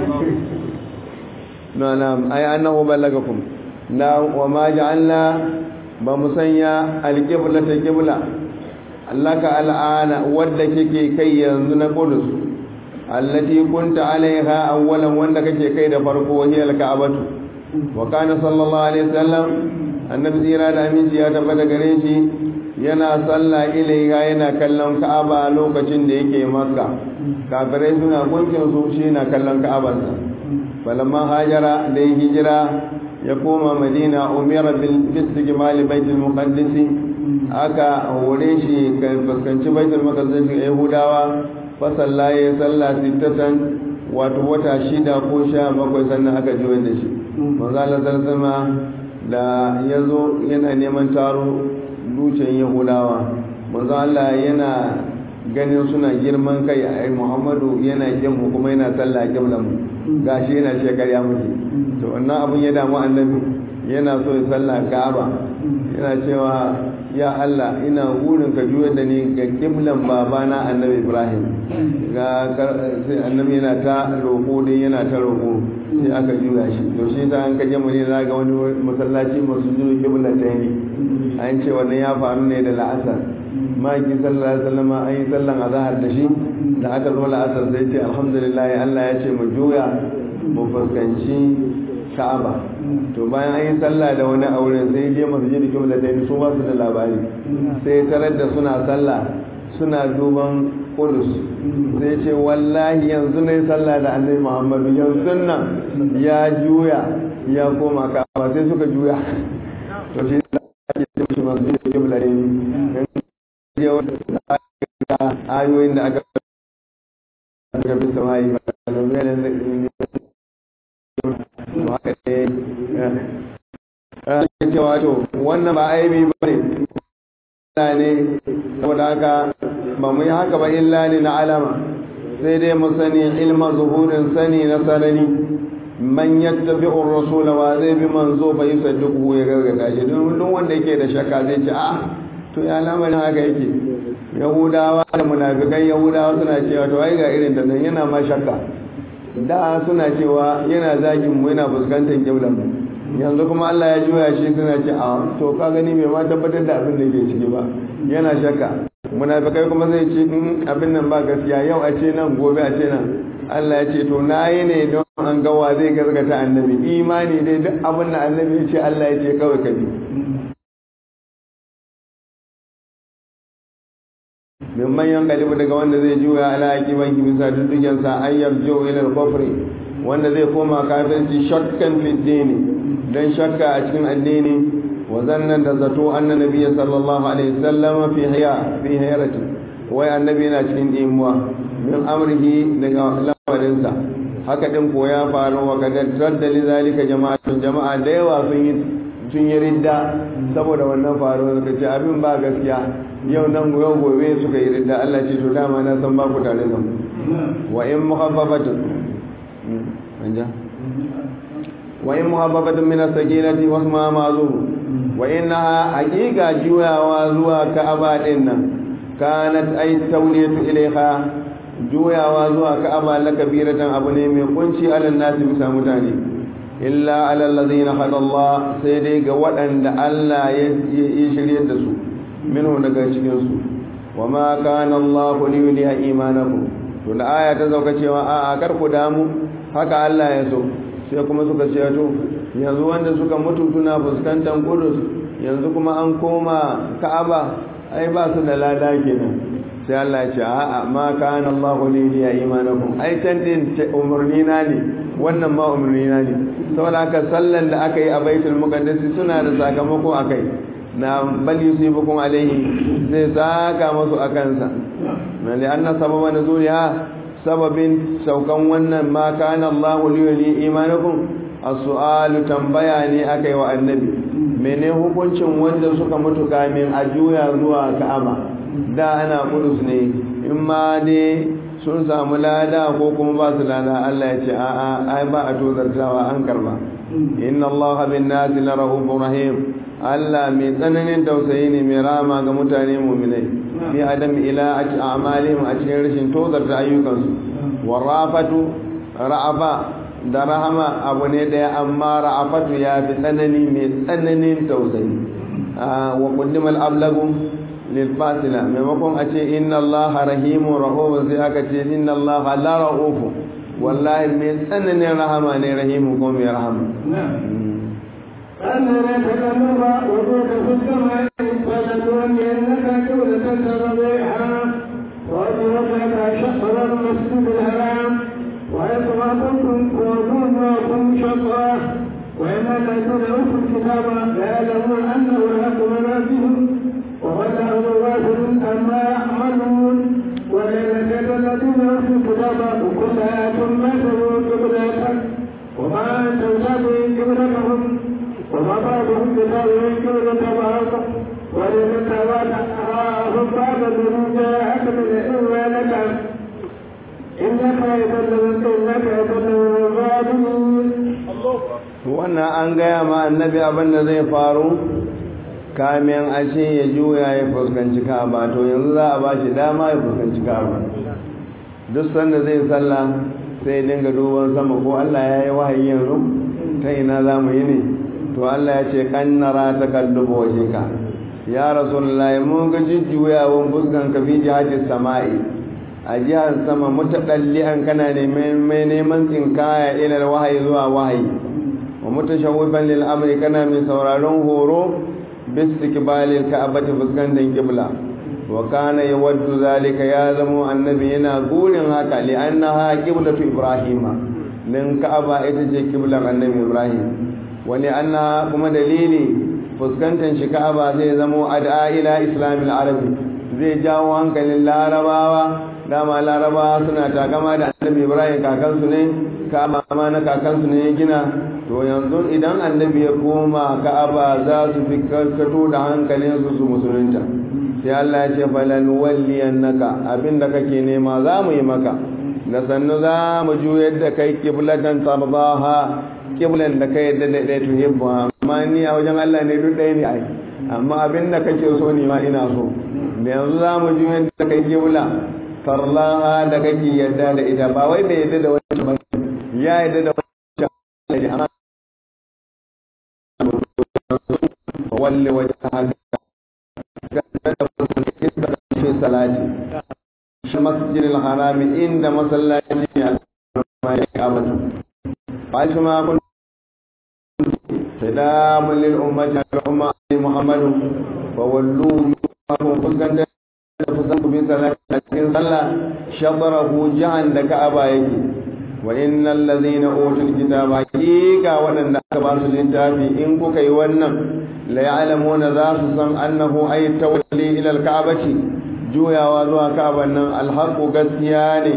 na na ai annahu ballagakum na wa ma ja'alna ba mu sanya alqibla ta qibla allaka al'ana wadda kike kai yanzu na qudus allati kunta alaiha awwalan wanda kake kai da farko hiya al-ka'batu wa kana sallallahu alaihi wasallam annabi zira da aminci ya tabbata gare shi yana sallah ilaiha yana kallon ka'aba lokacin da yake makka kafirai suna gunkin su shi na kallon ka'abarsa falamma hajara da ya hijira ya koma madina umira bil istiqbal baitul muqaddas aka hore shi kan fuskanci baitul muqaddas yahudawa fa sallaye sallah sittatan wato wata shida ko sha bakwai sannan aka ji da shi manzo Allah sallallahu da yazo yana neman taro dutsen yahudawa manzo Allah yana ganin suna girman kai a Muhammadu yana kin mu kuma yana sallah kiblan mu gashi yana shekarya muke to wannan abun ya damu annabi yana so ya sallah Ka'aba yana cewa ya Allah ina gurin ka juyar da ni ga kiblan babana annabi Ibrahim ga sai annabi yana ta roƙo dai yana ta roƙo sai aka juya shi to shi ta an kaje mu ne za ga wani masallaci masu juyo kibla ta yi an ce wannan ya faru ne da la'asar maki sallallahu alaihi wasallam an yi sallan azhar da shi da aka zo la'asar sai ce alhamdulillah Allah ya ce mu juya mu fuskanci Ka'aba to bayan an yi sallah da wani aure sai je masjid kibla ta yi su ba su da labari sai tarar da suna sallah suna duban Kudus sai ce wallahi yanzu ne sallah da annabi Muhammadu yanzu nan ya juya ya koma Ka'aba sai suka juya to shi da ake ce shi masjid kibla ne ayoyin da aka ga bisa mai ba da zai da haka ne ya ce wato wannan ba aibi ba ne ne saboda haka ba mu yi haka ba illa ne na alama sai dai mu sani ilma zuhurin sani na sarari man yattabi rasula wa zai bi manzo bai sadduku ya gargada shi don wanda yake da shakka zai ce ah to ya lamarin haka yake yahudawa da munafikan yahudawa suna cewa to ai ga irin da nan yana ma shakka da suna cewa yana zagin mu yana fuskantar kiblan mu yanzu kuma Allah ya juya shi suna ce a to ka gani bai ma tabbatar da abin da ke ciki ba yana shakka munafikai kuma zai ce in abin nan ba gaskiya yau a ce nan gobe a ce nan Allah ya ce to nayi ne don an gawa zai gargata annabi imani dai duk abin da annabi ya ce Allah ya ce kawai ka bi min manyan galibu daga wanda zai juya ala akiban ki bisa duddugen sa an yarjo ila al-kufri wanda zai koma kafirci shakkan fi dini dan shakka a cikin addini wa zannan da zato anna nabiyyi sallallahu alaihi wasallam fi hiya fi hayrati wai annabi yana cikin imuwa min amrihi daga lamarin sa haka din ko ya faru wa kadar radda li zalika jama'atun jama'a da yawa sun yi sun yi ridda saboda wannan faruwar suka ce abin ba gaskiya yau nan yau gobe suka yi ridda Allah ce to dama na san ba ku tare da mu wa in muhabbabatun anja wa in muhabbabatun min as-sakinati wa ma ma'zum wa innaha haqiqa juyawa zuwa ka'aba din nan kanat ay tawliyatu ilayha juyawa zuwa ka'aba la kabiratan abu ne mai kunci alal nasi bisa mutane illa alal ladina hada Allah sai dai ga waɗanda Allah ya shirye da su minhu daga cikin su wama kana Allah li yuliya imanakum to da aya ta zauka cewa a a kar ku damu haka Allah ya so sai kuma suka ce to yanzu wanda suka mutu suna fuskantar Qudus yanzu kuma an koma Ka'aba ai ba su da lada kenan sai Allah ya ce a a ma kana Allah li yuliya imanakum ai can din umurni na ne wannan ma umarni na ne saboda haka sallan da aka yi a baitul muqaddas suna da sakamako akai na bal yusibukum alaihi zai saka masu akansa na li anna sababa nuzuliha sababin saukan wannan ma kana Allah li yuli imanakum as-su'alu tambaya ne akai wa annabi mene hukuncin wanda suka mutu kamin a juya zuwa Ka'aba da ana kudus ne in ma dai sun samu lada ko kuma ba su lada Allah ya ce a'a ai ba a tozartawa an karba inna Allah bin nasi la rahufur rahim Allah mai tsananin tausayi ne mai rama ga mutane mu'minai fi adam ila a'malihim a cikin rashin tozarta ayyukansu warafatu ra'afa da rahama abu ne daya amma ra'afatu ya fi tsanani mai tsananin tausayi wa qaddimal ablagu lilfasila maimakon a ce inna Allah rahimu rahumu sai aka ce inna Allah la rahufu wallahi mai tsananin rahama ne rahimu ko mai rahama أن نتكلم وجود في السماء فلنولينك قبلة ترضيها وجهك شطر المسجد الحرام وحيث ما كنتم وجوهكم شطرا وإن الذين أوتوا الكتاب ليعلمون أنه الحق من ربهم وولاه غافل أما يعملون وليلة الذين أوتوا الكتاب وكل آية ما تبوا قبلتك وما أنت تابع قبلتهم وما بعضهم بتابع قبلة بعض ولمن تابعت أراهم بعد الذي جاءك من إيمانك إنك يظلمك إنك يظلم الظالمين wannan an gaya ma annabi abin da zai faru kamin a ce ya juya ya fuskanci ka'aba to yanzu za a ba shi dama ya fuskanci ka'aba duk sanda zai sallah sai dinga duban sama ko Allah ya yi wahayi yanzu ta ina za mu yi ne to Allah ya ce kannara ta kallubo waje ka ya rasulullahi mun ga jujjuyawan fuskan ka fi jihajin sama'i a jihar sama mutaɗalli'an kana neman neman tsinkaya ilal wahayi zuwa wahayi wa mutashawwifan lil amri kana mai sauraron horo bistiqbalil ka'bati fuskantar qibla wa kana yawaddu zalika ya zamo annabi yana gurin haka li annaha qiblatu ibrahima din ka'aba ita ce qiblar annabi ibrahim wa li anna kuma dalili fuskantar shi ka'aba zai zamo ad'a ila islamil arabi zai jawo hankalin larabawa dama larabawa suna takama da annabi ibrahim kakansu ne ka'aba ma na kakansu ne ya gina to yanzu idan annabi ya koma ka'aba za su fi karkato da hankalin su su musulunta sai Allah ya ce falan walliyannaka abinda kake nema za mu yi maka da sannu za mu juyar da kai kiblatan tarbaha kiblan da kai da da tuhibbu amma ni a wajen Allah ne duk ɗaya ne ai amma abin da kake so ne ma ina so da yanzu za mu ji yadda kai kibla farlaha da kake yadda da ita ba wai da yadda da wancan ba ya yadda da wancan da amma walli wajhaka fi salati shi masjidil harami inda masallaci ne a kabatu ba shi ma kun سلام للأمة الأمة محمد فولوا منكم فسكن فسكن في صلاة صلى شطره جعل لك أبايك وإن الذين أوتوا الكتاب حقيقة وأن أكبر الكتاب إن كي ونم لا يعلمون ذات أنه أي التولي إلى الكعبة جويا وزوها كعبة الحق قسياني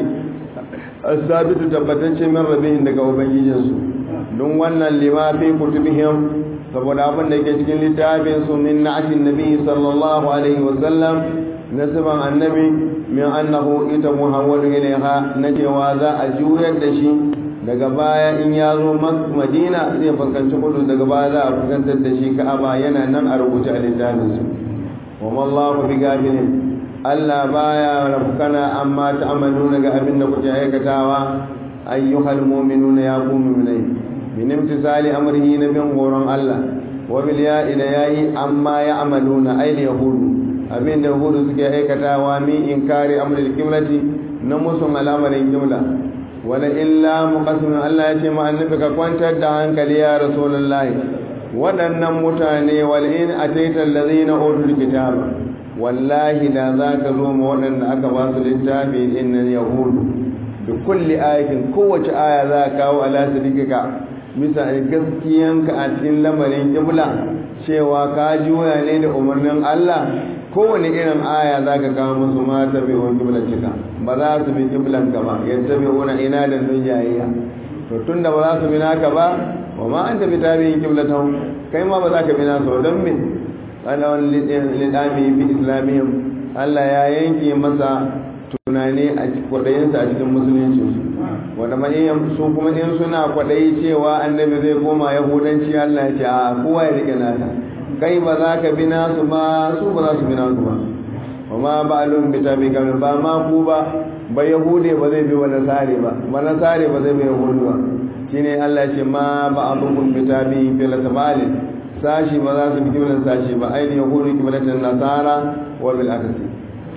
الثابت تبتنش من ربهم لك وبنجيجنسو don wannan limafi kutubihim saboda abin da ke cikin littafin su min na'atin nabi sallallahu alaihi wa sallam nasiban annabi min annahu ita muhammadu ilaiha na cewa za a juyar da shi daga baya in ya zo madina zai fuskanci kudu daga baya za a fuskantar da shi ka'aba yana nan a rubuce a littafin su wa mallahu bi gafilin Allah baya rafkana amma ta'amaluna ga abin da kuke aikatawa ayyuhal mu'minuna ya ku mu'minai min imtisali amrihi na bin horon Allah wa bil ya ila yayi amma ya amaluna ay yahudu abin da yahudu suke aikatawa min inkari amril qiblati na musun al'amarin qibla wala illa muqassim Allah ya ce ma annabi ka kwantar da hankali ya rasulullahi waɗannan mutane wal in ataita allazina utul kitaba wallahi da zaka zo ma waɗanda aka ba su littafi innal yahudu bi kulli ayatin kowace aya za ka kawo ala sadikaka bisa gaskiyanka a cikin lamarin kibla cewa ka juya ne da umarnin Allah kowane irin aya za ka kawo musu ma ta bai wani kiblan cika ba za su bi kiblan ka ba yadda bai wani ina da don jayayya to tun da ba za su bi naka ba wa ma an tafi ta biyin kiblatan kai ma ba za ka bi nasu don me ana wani lidami fi islamiyya Allah ya yanke masa tunani a kwaɗayinsa a cikin musulunci wanda maniyan su kuma in suna kwaɗayi cewa annabi zai koma yahudanci Allah ya ce a kowa ya rike nata kai ba za ka bi nasu ba su ba za su bi nasu ba wa ma ba alun bi tabi kamar ba ma ku ba ba yahude ba zai bi wa nasare ba ba nasare ba zai bi yahudu ba shine Allah ya ce ma ba alun bi tabi fil tabalin sashi ba za su bi kiblan sashi ba ainihin yahudu kiblatan nasara wa bil akasi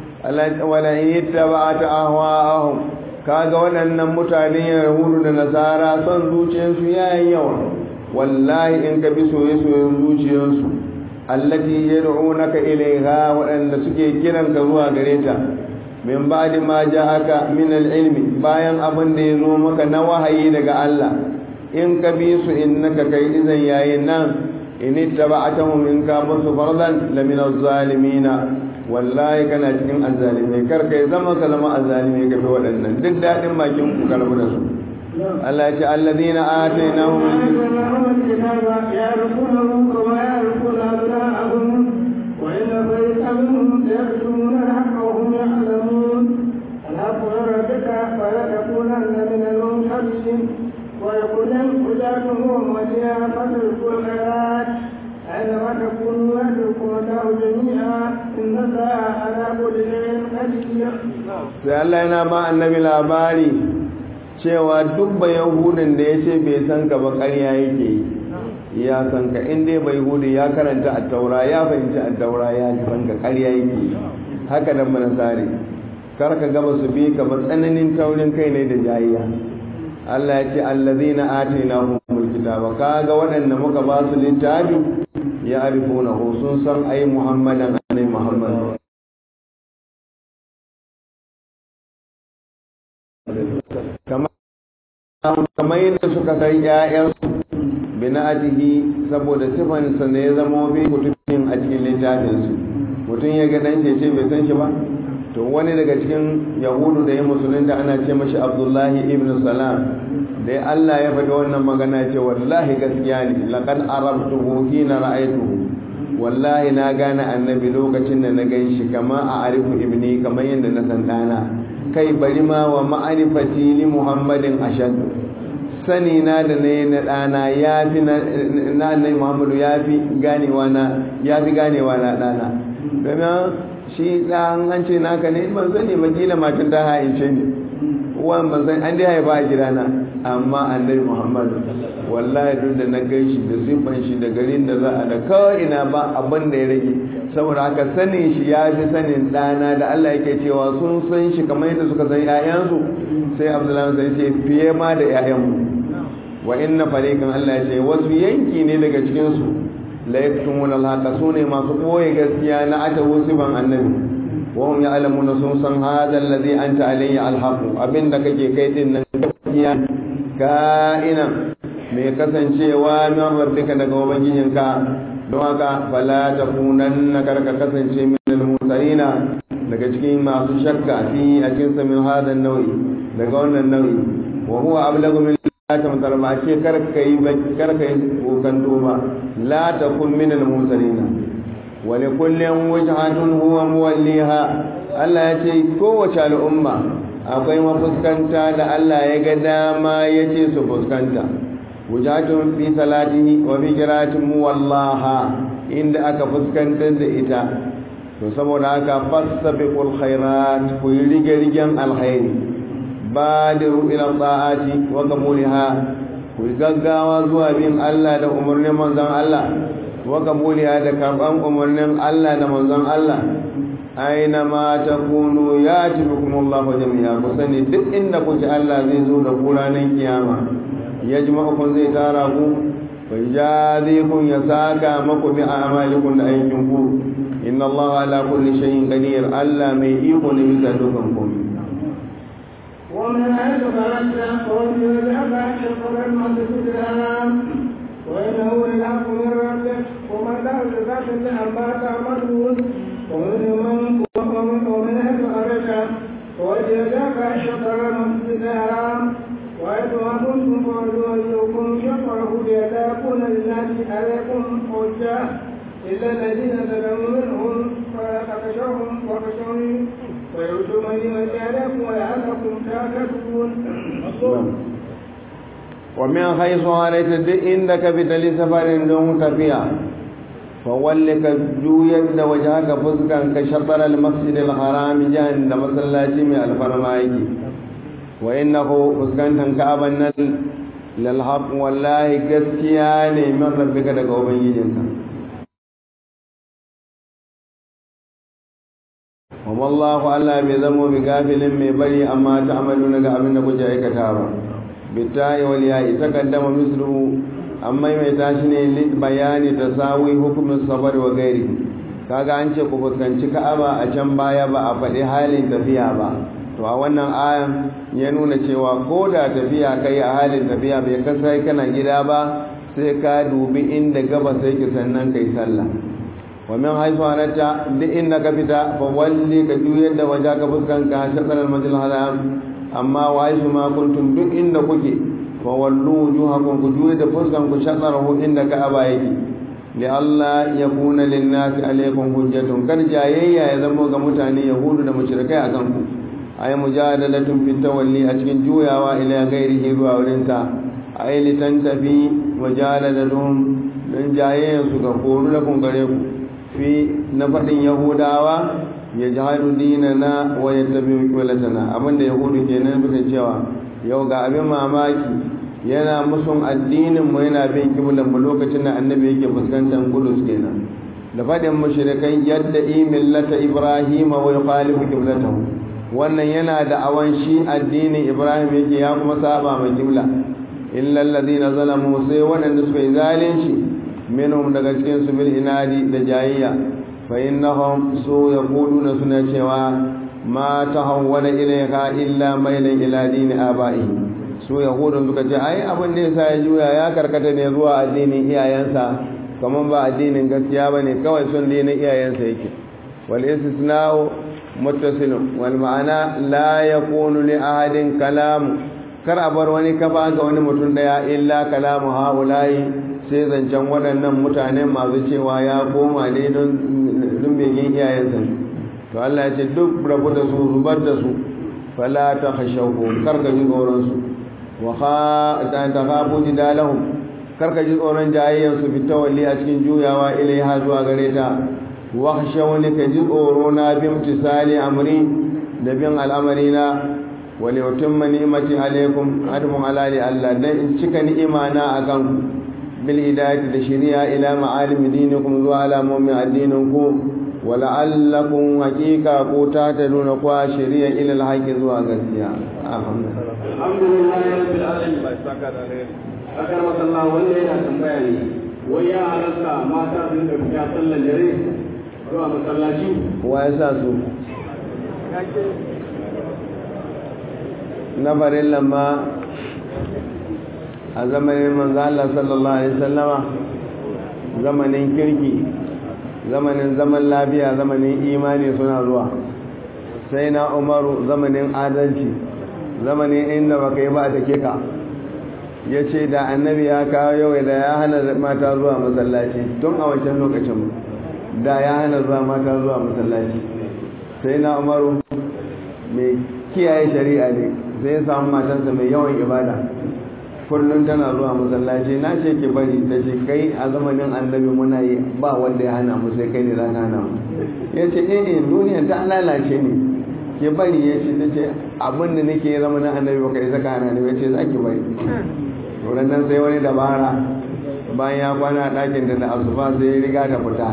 wala in ittaba'ata ahwa'ahum kaga waɗannan mutane yahudu da nasara son zuciyarsu yayin yawa wallahi in ka bi soye-soyen zuciyarsu allati yad'unaka ilayha waɗanda suke kiran ka zuwa gare ta min ba'di ma ja'aka min al-ilmi bayan abin da ya zo maka na wahayi daga Allah in ka bi su innaka kai izan yayin nan in ittaba'atahum in ka basu fardan lamina az-zalimina wallahi kana cikin azzalimai kar kai zama ka zama azzalimai ga waɗannan duk daɗin bakin ku karbu da su Allah ya ce alladhina atainahum الكتاب يعرفونه كما يعرفون أبناءهم وإن فريقا منهم ليكتمون الحق وهم يعلمون الحق من ربك فلا تكونن من الممتدين ويقول الهداة أمتي فتلكوا الخيرات أينما تكونوا يدركم الله جميعا إن الله على كل شيء قدير. sai Allah yana ba annabi labari cewa duk ba yahudin da ya ce bai san ka ba ƙarya yake yi ya san ka in dai bai hudu ya karanta a taura ya fahimci a taura ya san ka ƙarya yake yi haka nan manasari kar ka gaba su bi ka ba tsananin taurin kai ne da jayayya Allah ya ce allazina atainahumul kitaba kaga waɗanda muka ba su littafi ya arifuna sun san ai muhammadan anai muhammad kamar yadda suka san ‘ya'yansu bina'atihi saboda sifansa ne ya zama bi kutubin a cikin littafinsu mutum ya ga ɗan ce bai san shi ba to wani daga cikin yahudu da ya musulunta ana ce mashi abdullahi ibn salam dai allah ya faɗi wannan magana ce wallahi gaskiya ne laqad arabtuhu hina ra'aytuhu wallahi na gane annabi lokacin da na gan shi kama a arifu ibni kamar yadda na san ɗana kai bari ma wa ma'arifati li muhammadin ashad sani na da na yi na ɗana ya fi na annai muhammadu ya fi ganewa na ya fi ganewa na ɗana domin shi ɗan an ce naka ne ban sani ba kila matan ta haince ne uwan ban san an dai haifa a gidana amma annabi muhammadu wallahi duk da na gaishi da siffan shi da garin da za a da kawai ina ba abin da ya rage saboda haka sanin shi ya fi sanin ɗana da Allah yake cewa sun san shi kamar yadda suka san 'ya'yansu sai abdullahi sai ce fiye ma da 'ya'yanmu wa inna fariqan Allah ya ce wasu yanki ne daga cikin su la yaktumuna al-haqa sune masu koyi gaskiya na atawu siban annabi wa hum ya'lamuna sun san hada alladhi anta alayhi al-haq abinda kake kai din nan gaskiya ka'ina mai kasancewa min rabbika daga ubangijinka don haka fala takunanna karka kasance min al-mutarina daga cikin masu shakka fi a cikin min hada nau'i daga wannan nau'i wa huwa ablagu min la tamtar ba ce karka yi karka yi kokanto ba la takun min al-mutarina wa li kullin wajhatun huwa muwalliha Allah ya ce kowace al'umma akwai mafuskanta da Allah ya ga dama ya ce su fuskanta wujatun fi salatihi wa fi qiratin muwallaha inda aka fuskantar da ita to saboda haka fasabiqul khairat ku yi rige-rigen alkhairi badiru ila ta'ati wa qabuliha ku gaggawa zuwa bin Allah da umarnin manzon Allah wa qabuliha da karban umarnin Allah da manzon Allah aina ma takunu yati bikum Allah jami'a ku sani duk inda kuke Allah zai zo da ku ranar kiyama yajma'ukum zai tara ku wa yajadikum ya saka maku bi a'malikum da aikin ku inna Allah ala kulli shay'in qadir Allah mai iko ne bisa dukan komai ومن حيث خرجت فولي وجهك شطر المسجد الحرام وإنه للحق من ربك ومن لا زكاة لأما تعملون ومن ومن ومن حيث خرجت فولي وجهك شطر المسجد الحرام وإذ كنتم فولوا وجوهكم شطره لئلا يكون للناس عليكم حجة إلا الذين ظلموا منهم فلا تخشوهم وخشوني ويؤتوا من مكانكم ولعلكم تعتدون ومن حيث خرجت duk inda ka fita safarin don tafiya fawallika juyar da waje haka fuskan ka shatar al-masjid al-haram jahan da masallaci mai alfarma yake wa innahu fuskantan ka'aban nan lal haqq wallahi gaskiya ne min rabbika daga ubangijinka wa wallahu Allah bai zamo bi gafilin mai bari amma ta'maluna ga abin da kuke aikata ba bitta'i wal ya'i taqaddama mislu amma mai tashi ne bayani tasawi hukumin safar wa gairi kaga an ce ku fuskanci Ka'aba a can baya ba a faɗi halin tafiya ba to a wannan ayan ya nuna cewa ko da tafiya kai a halin tafiya bai kasai kana gida ba sai ka dubi inda gaba sai ki sannan kai sallah wa min haythu anata duk inda ka fita fa walli ka juyar da waje ka fuskanka shakar al-masjid haram amma wa haythu ma kuntum duk inda kuke fa wallu wujuhakum ku juyar da fuskanku shakarahu inda ka'aba yake li Allah yakuna lin-nasi alaykum hujjatun kar jayayya ya zama ga mutane yahudu da mushrikai akan ku ay mujadalatun fi tawalli a cikin juyawa ila ghairihi zuwa wurin sa ay litantafi mujadalatun dan jayayyan su ga koru da kun gare ku fi na fadin yahudawa ya jihadu dinana wa yattabi qilatana abinda yahudu kenan bisa cewa yau ga abin mamaki yana musun addinin mu yana bin kiblan mu lokacin da annabi yake fuskantar kudus kenan da fadin mushrikai yadda millata ibrahima wa yukhalifu qiblatahu wannan yana da awan shi addinin ibrahim yake ya kuma saba ma kibla illa alladhina zalamu sai waɗanda suka yi zalunci minhum daga cikin su bil inadi da jayayya fa innahum su yaquluna suna cewa ma tahawwala ilayka illa mailan ila dini aba'i su yahudun suka ce ai abin da yasa ya juya ya karkata ne zuwa addinin iyayensa kaman ba addinin gaskiya bane kawai son dinin iyayensa yake wal istisna'u muttasilun wal ma'ana la yakunu li ahadin kalam kar a bar wani kafa ga wani mutum daya illa kalamu haula'i sai zancen waɗannan mutanen masu cewa ya koma ne don begen iyayensa to Allah ya ce duk rabu da su zubar da su fala ta khashawu kar ka ji tsoron su wa kha ta takhafu jidalahum karka ji tsoron jayayyar su fitawalli a cikin juyawa ilaiha zuwa gare ta wa khashawni ka ji tsoro na bi imtisali amri da bin al'amari na wa li utimma ni'mati alaikum admu alali Allah dan in cika ni'ima na akan ku bil hidayati da shari'a ila ma'alim dinikum zuwa alamomin addininku wa la'allakum haqiqa ko ta ta nuna kwa shari'a ila alhaqi zuwa gaskiya alhamdulillah alhamdulillah rabbil alamin akar masallah wanda yana tambaya ne wai ya halarta mata su da fita sallar dare zuwa masallaci wa ya sa su na farin lamma a zamanin manzo Allah sallallahu alaihi wasallama zamanin kirki zamanin zaman lafiya zamanin imani suna zuwa sai na umaru zamanin adalci zamanin inda baka yi ba a take ka ya ce da annabi ya kawo yau da ya hana mata zuwa masallaci tun a wancan lokacin da ya hana zuwa mata zuwa masallaci sai na umaru mai kiyaye shari'a ne sai ya samu matansa mai yawan ibada kullum tana zuwa masallaci na ce ki bari ta ce kai a zamanin annabi muna yi ba wanda ya hana mu sai kai ne za ka hana mu ya ce eh eh duniya ta lalace ne ki bari ya ce ta ce abin da nake zamanin annabi ba kai saka hana ne ya ce za ki bari wurin nan sai wani dabara bayan ya kwana a ɗakin da na asuba sai ya riga ta fita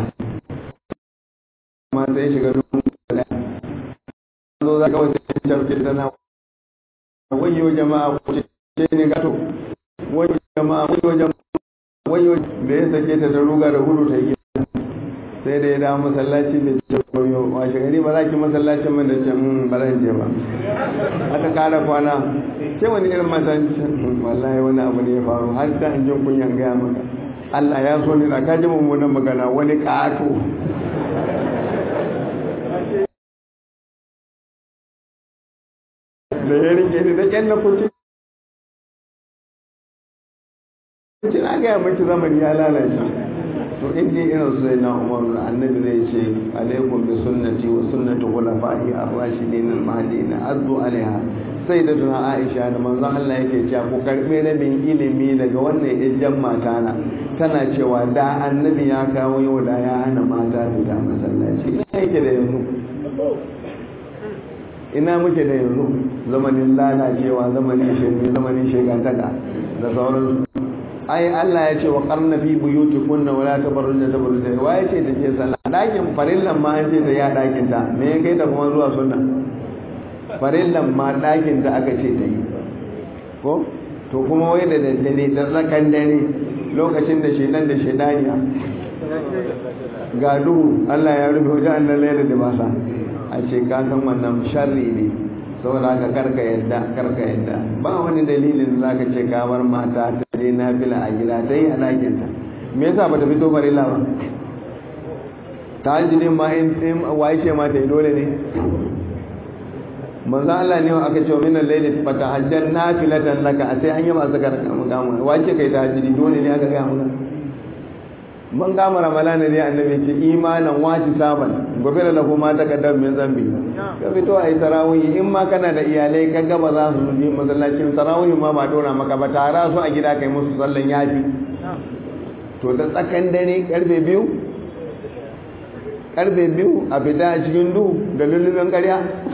amma sai shiga dubu da zo za ka wace cafke tana wayo jama'a kuce ne gato wayo jama'a wayo jama'a wayo da ya sake ta ta ruga da gudu ta yi sai da ya dawo masallaci da ce koyo washe gari ba za ki masallacin mai da ce ba zan je ba aka kara kwana ke wani irin masallaci wallahi wani abu ne ya faru har da an jin kunyan gaya maka Allah ya so ni da ka ji mummunan magana wani ƙato da ya rike ni da ƙyan na kuci na gaya maki zamani ya lalace to in dai irin su na umar da annabi zai ce alaikum bi sunnati wa sunnati khulafa'i ar-rashidin al-mahdiyyin azzu alaiha sai da tuna Aisha da manzon Allah yake cewa ku karbe rabin ilimi daga wannan ijjan mata na tana cewa da annabi ya kawo yau da ya hana mata fita masallaci ina yake da yanzu ina muke da yanzu zamanin lalacewa zamanin shirme zamanin shegantaka da sauransu ai Allah ya ce wa qarna fi buyutikunna wala tabarrujna tabarruja wa ya ce ta ce sallah dakin farillan ma an ce ta ya dakin ta me ya kai ta kuma zuwa sunna farillan ma dakin ta aka ce ta yi ko to kuma wai da daddare da tsakan dare lokacin da shedan da shedaniya ga duhu Allah ya rufe wajen annan laila da basa a ce ka san wannan sharri ne saboda haka karka yadda karka yadda ba wani dalilin da zaka ce ka bar mata ta je nafila a gida ta yi a ɗakin ta me yasa bata fito farilla ba ta hajjidin ma in waye ce ma ta yi dole ne manzo Allah ne aka ce min al-layli fa tahajjar nafilatan laka a sai an yi masu karka mukamu wace kai ta hajjidi dole ne aka ga mu man gama ramalana ne annabi ce imanan waci saban gobe da lahu ma ta kaddam min zambi ka fito a yi tarawih in ma kana da iyalai ka gaba za su yi masallacin tarawih ma ba dora maka ba tara su a gida kai musu sallan yafi to da tsakan dare karfe biyu karfe biyu a fita a cikin duhu da lullubin karya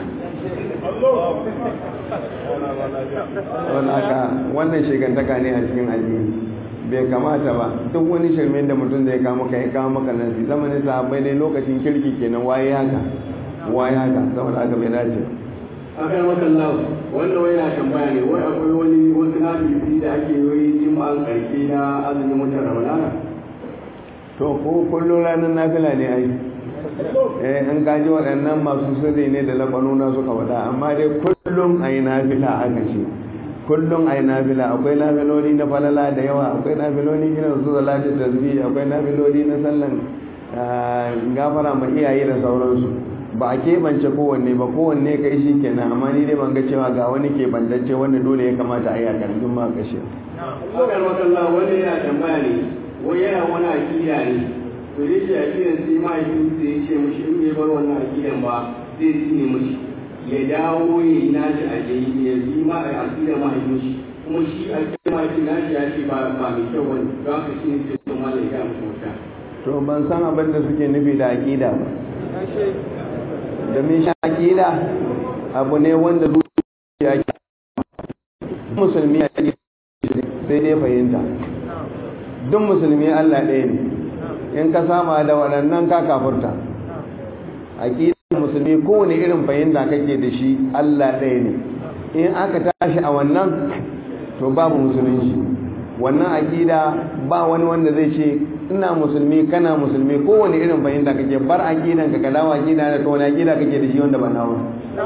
wannan shigantaka ne a cikin addini bai kamata ba duk wani shirme da mutum zai kama ka ya kama maka nan zamanin sahabbai dai lokacin kirki kenan waye haka waye haka saboda haka bai dace akan wakan lau wanda wai na tambaya ne wai akwai wani wasu nafi da ake yi jima'an karshe na azumin watan ramadana to ko kullum ranar nafila ne ai eh in ka ji waɗannan masu sirri ne da labanuna suka faɗa amma dai kullum ai nafila aka ce kullum ai nafila akwai nafiloli na falala da yawa akwai nafiloli irin su salatin tasbih akwai nafiloli na sallan gafara ma iyaye da sauransu ba a keɓance kowanne ba kowanne ka yi shi kenan amma ni dai ban ga cewa ga wani keɓantacce wanda dole ya kamata a yi a ƙarfin ma kashe. Akan wakalla wani yana tambaya ne wai yana wani akida ne to dai shi akidan sai mahaifin sai ya ce mushi in bai bar wannan akidan ba zai tsine mushi ya dawo ya yi nashi a jayi ya yi ma a akida mahaifin shi kuma shi a cikin maki na shi ya ce ba ba mai kyau bane don haka shi ne sai sun mala ya musu wata to ban san abin da suke nufi da aƙida ba domin shi aƙida abu ne wanda zuciya ke musulmi a sai dai fahimta duk musulmi Allah ɗaya ne in ka sama da waɗannan ka kafurta aƙidar musulmi kowane irin fahimta kake da shi Allah ɗaya ne in aka tashi a wannan to babu musulunci wannan aƙida ba wani wanda zai ce ina musulmi kana musulmi kowane irin fahimta kake bar aƙidan ka dawo aƙida da to wani aƙida kake da shi wanda ba nawa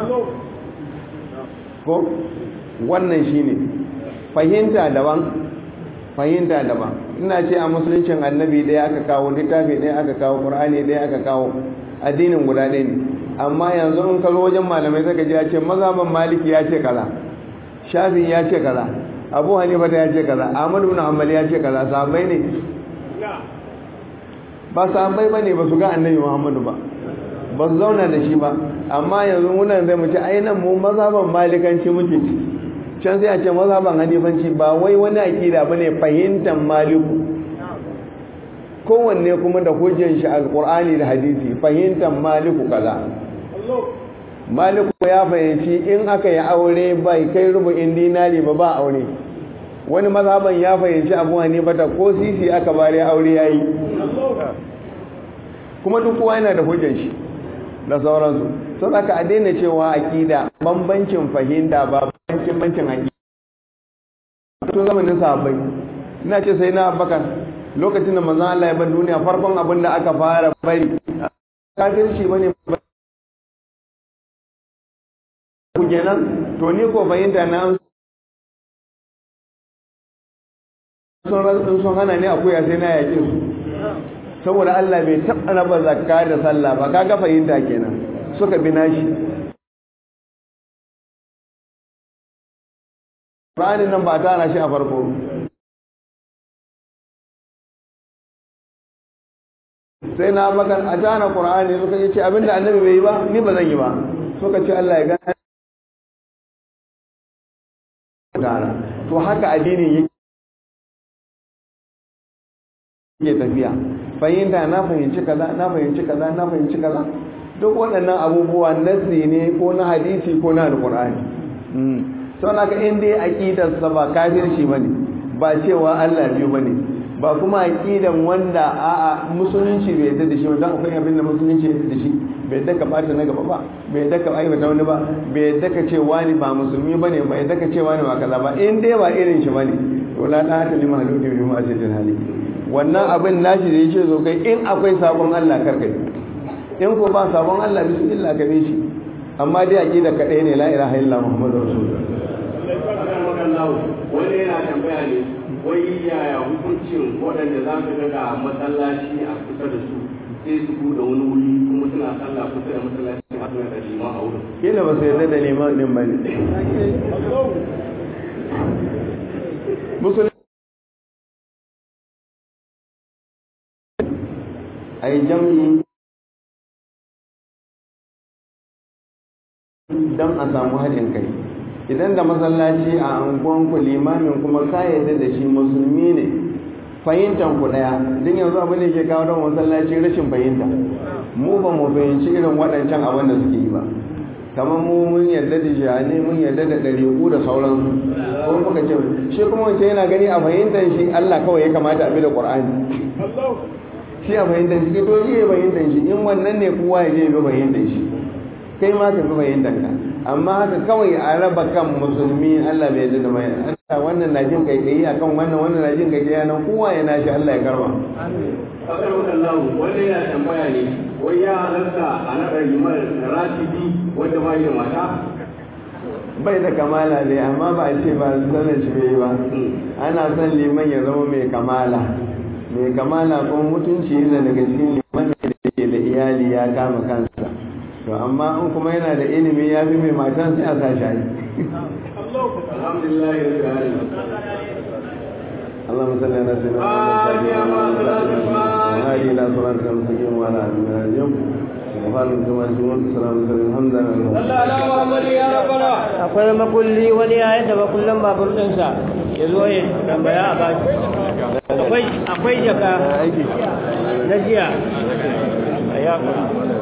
ko wannan shine fahimta daban fahimta daban ina ce a musuluncin annabi ɗaya aka kawo littafi ɗaya aka kawo ƙur'ani ɗaya aka kawo addinin guda ɗaya ne amma yanzu in ka zo wajen malamai saka ji ya ce mazhaban maliki ya ce kaza shafi ya ce kaza abu hanifa ya ce kaza ahmad ibn hanbali ya ce kaza sahabbai ne ba sahabbai bane ba su ga annabi muhammadu ba ba su zauna da shi ba amma yanzu muna zai mu ce ai nan mu mazhaban malikanci muke can sai a ce mazhaban hanifanci ba wai wani akida bane fahimtar maliku kowanne kuma da hujjan shi alqur'ani da hadisi fahimtar maliku kaza maliku ya fahimci in aka yi aure bai kai rubu'in dinari ba ba aure wani mazhaban ya fahimci abu hanifa ta ko sisi aka bare aure yayi kuma duk kowa yana da hujjan shi da sauransu sau aka a daina cewa akida bambancin fahimta ba bambancin bancin akida tun zamanin sahabbai ina ce sai na abakar lokacin da manzon Allah ya bar duniya farkon abin da aka fara bari kafirci bane ku kenan to ni ko fahimta na sun sun hana ni akuya sai na yake su saboda Allah bai taɓa raba zakka da sallah ba kaga fahimta kenan suka bi nashi Qur'ani nan ba ta shi a farko sai na bakan a tana Qur'ani suka ce abinda annabi bai yi ba ni ba zan yi ba suka ce Allah ya gane to haka addinin yake tafiya fahimta na fahimci kaza na fahimci kaza na fahimci kaza duk waɗannan abubuwa nasi ne ko na hadisi ko na alƙur'ani sau na ka in dai aƙidarsa ba kafirci ba ne ba cewa allah biyu ba ne ba kuma aƙidan wanda a'a musulunci bai yadda da shi wanda akwai abin da musulunci ya yadda da shi bai yadda ka ɓata na gaba ba bai yadda ka aibata wani ba bai yadda ka ce wani ba musulmi ba ne ba yadda ka ce wani ba kaza ba in dai ba irin shi ba ne to la ta hata lima halukin bi ma'asirin hali wannan abin nashi da yake zo kai in akwai sabon Allah karkai in ko ba sabon Allah bismillah ka bi shi amma dai aqida ka ɗaya ne la ilaha illa muhammadur rasulullah wani yana tambaya ne wai yaya hukuncin waɗanda za su ga masallaci a kusa da su sai su buɗe wani wuri kuma suna sallah kusa da masallaci a suna da liman a wurin kila ba su yarda da liman din bane musulmi a yi jam'i don a samu haɗin kai idan da masallaci a angonku limamin kuma ka yadda da shi musulmi ne fahimtar ku ɗaya din yanzu abin da ke kawo don masallaci rashin fahimta mu ba mu fahimci irin waɗancan abin da suke yi ba kamar mu mun yarda da jihani mun yarda da ɗariƙu da sauransu ko muka ce shi kuma wancan yana gani a fahimtar shi Allah kawai ya kamata a bi da Qur'ani shi a fahimtar shi to shi ya fahimtar shi in wannan ne kowa ya je bi fahimtar shi kai ma ka bi fahimtar ka amma haka kawai a raba kan musulmi Allah bai yarda da mai Allah wannan na jin kai akan wannan wannan na jin kai nan kowa ya nashi Allah ya karba Fakar wakallahu wanda yana tambaya ne wai ya halarta a naɗa limar ratibi wanda ba da mata bai da kamala ne amma ba a ce ba sanin shi bai ba ana son liman ya zama mai kamala mai kamala ko mutunci yana daga cikin liman da ke da iyali ya kama kansa to amma in kuma yana da ilimi ya fi mai matan sai a sa shi alhamdulillah ya rabbil اللهم صل على سيدنا محمد وعلى اله وصحبه وسلم الى صراطك المستقيم وعلى اله وصحبه سبحانك كما يسمون السلام عليكم الحمد لله akwai makulli wani ya yadda makullin babur ɗinsa ya zo ya tambaya a baki akwai akwai jaka na jiya a yakon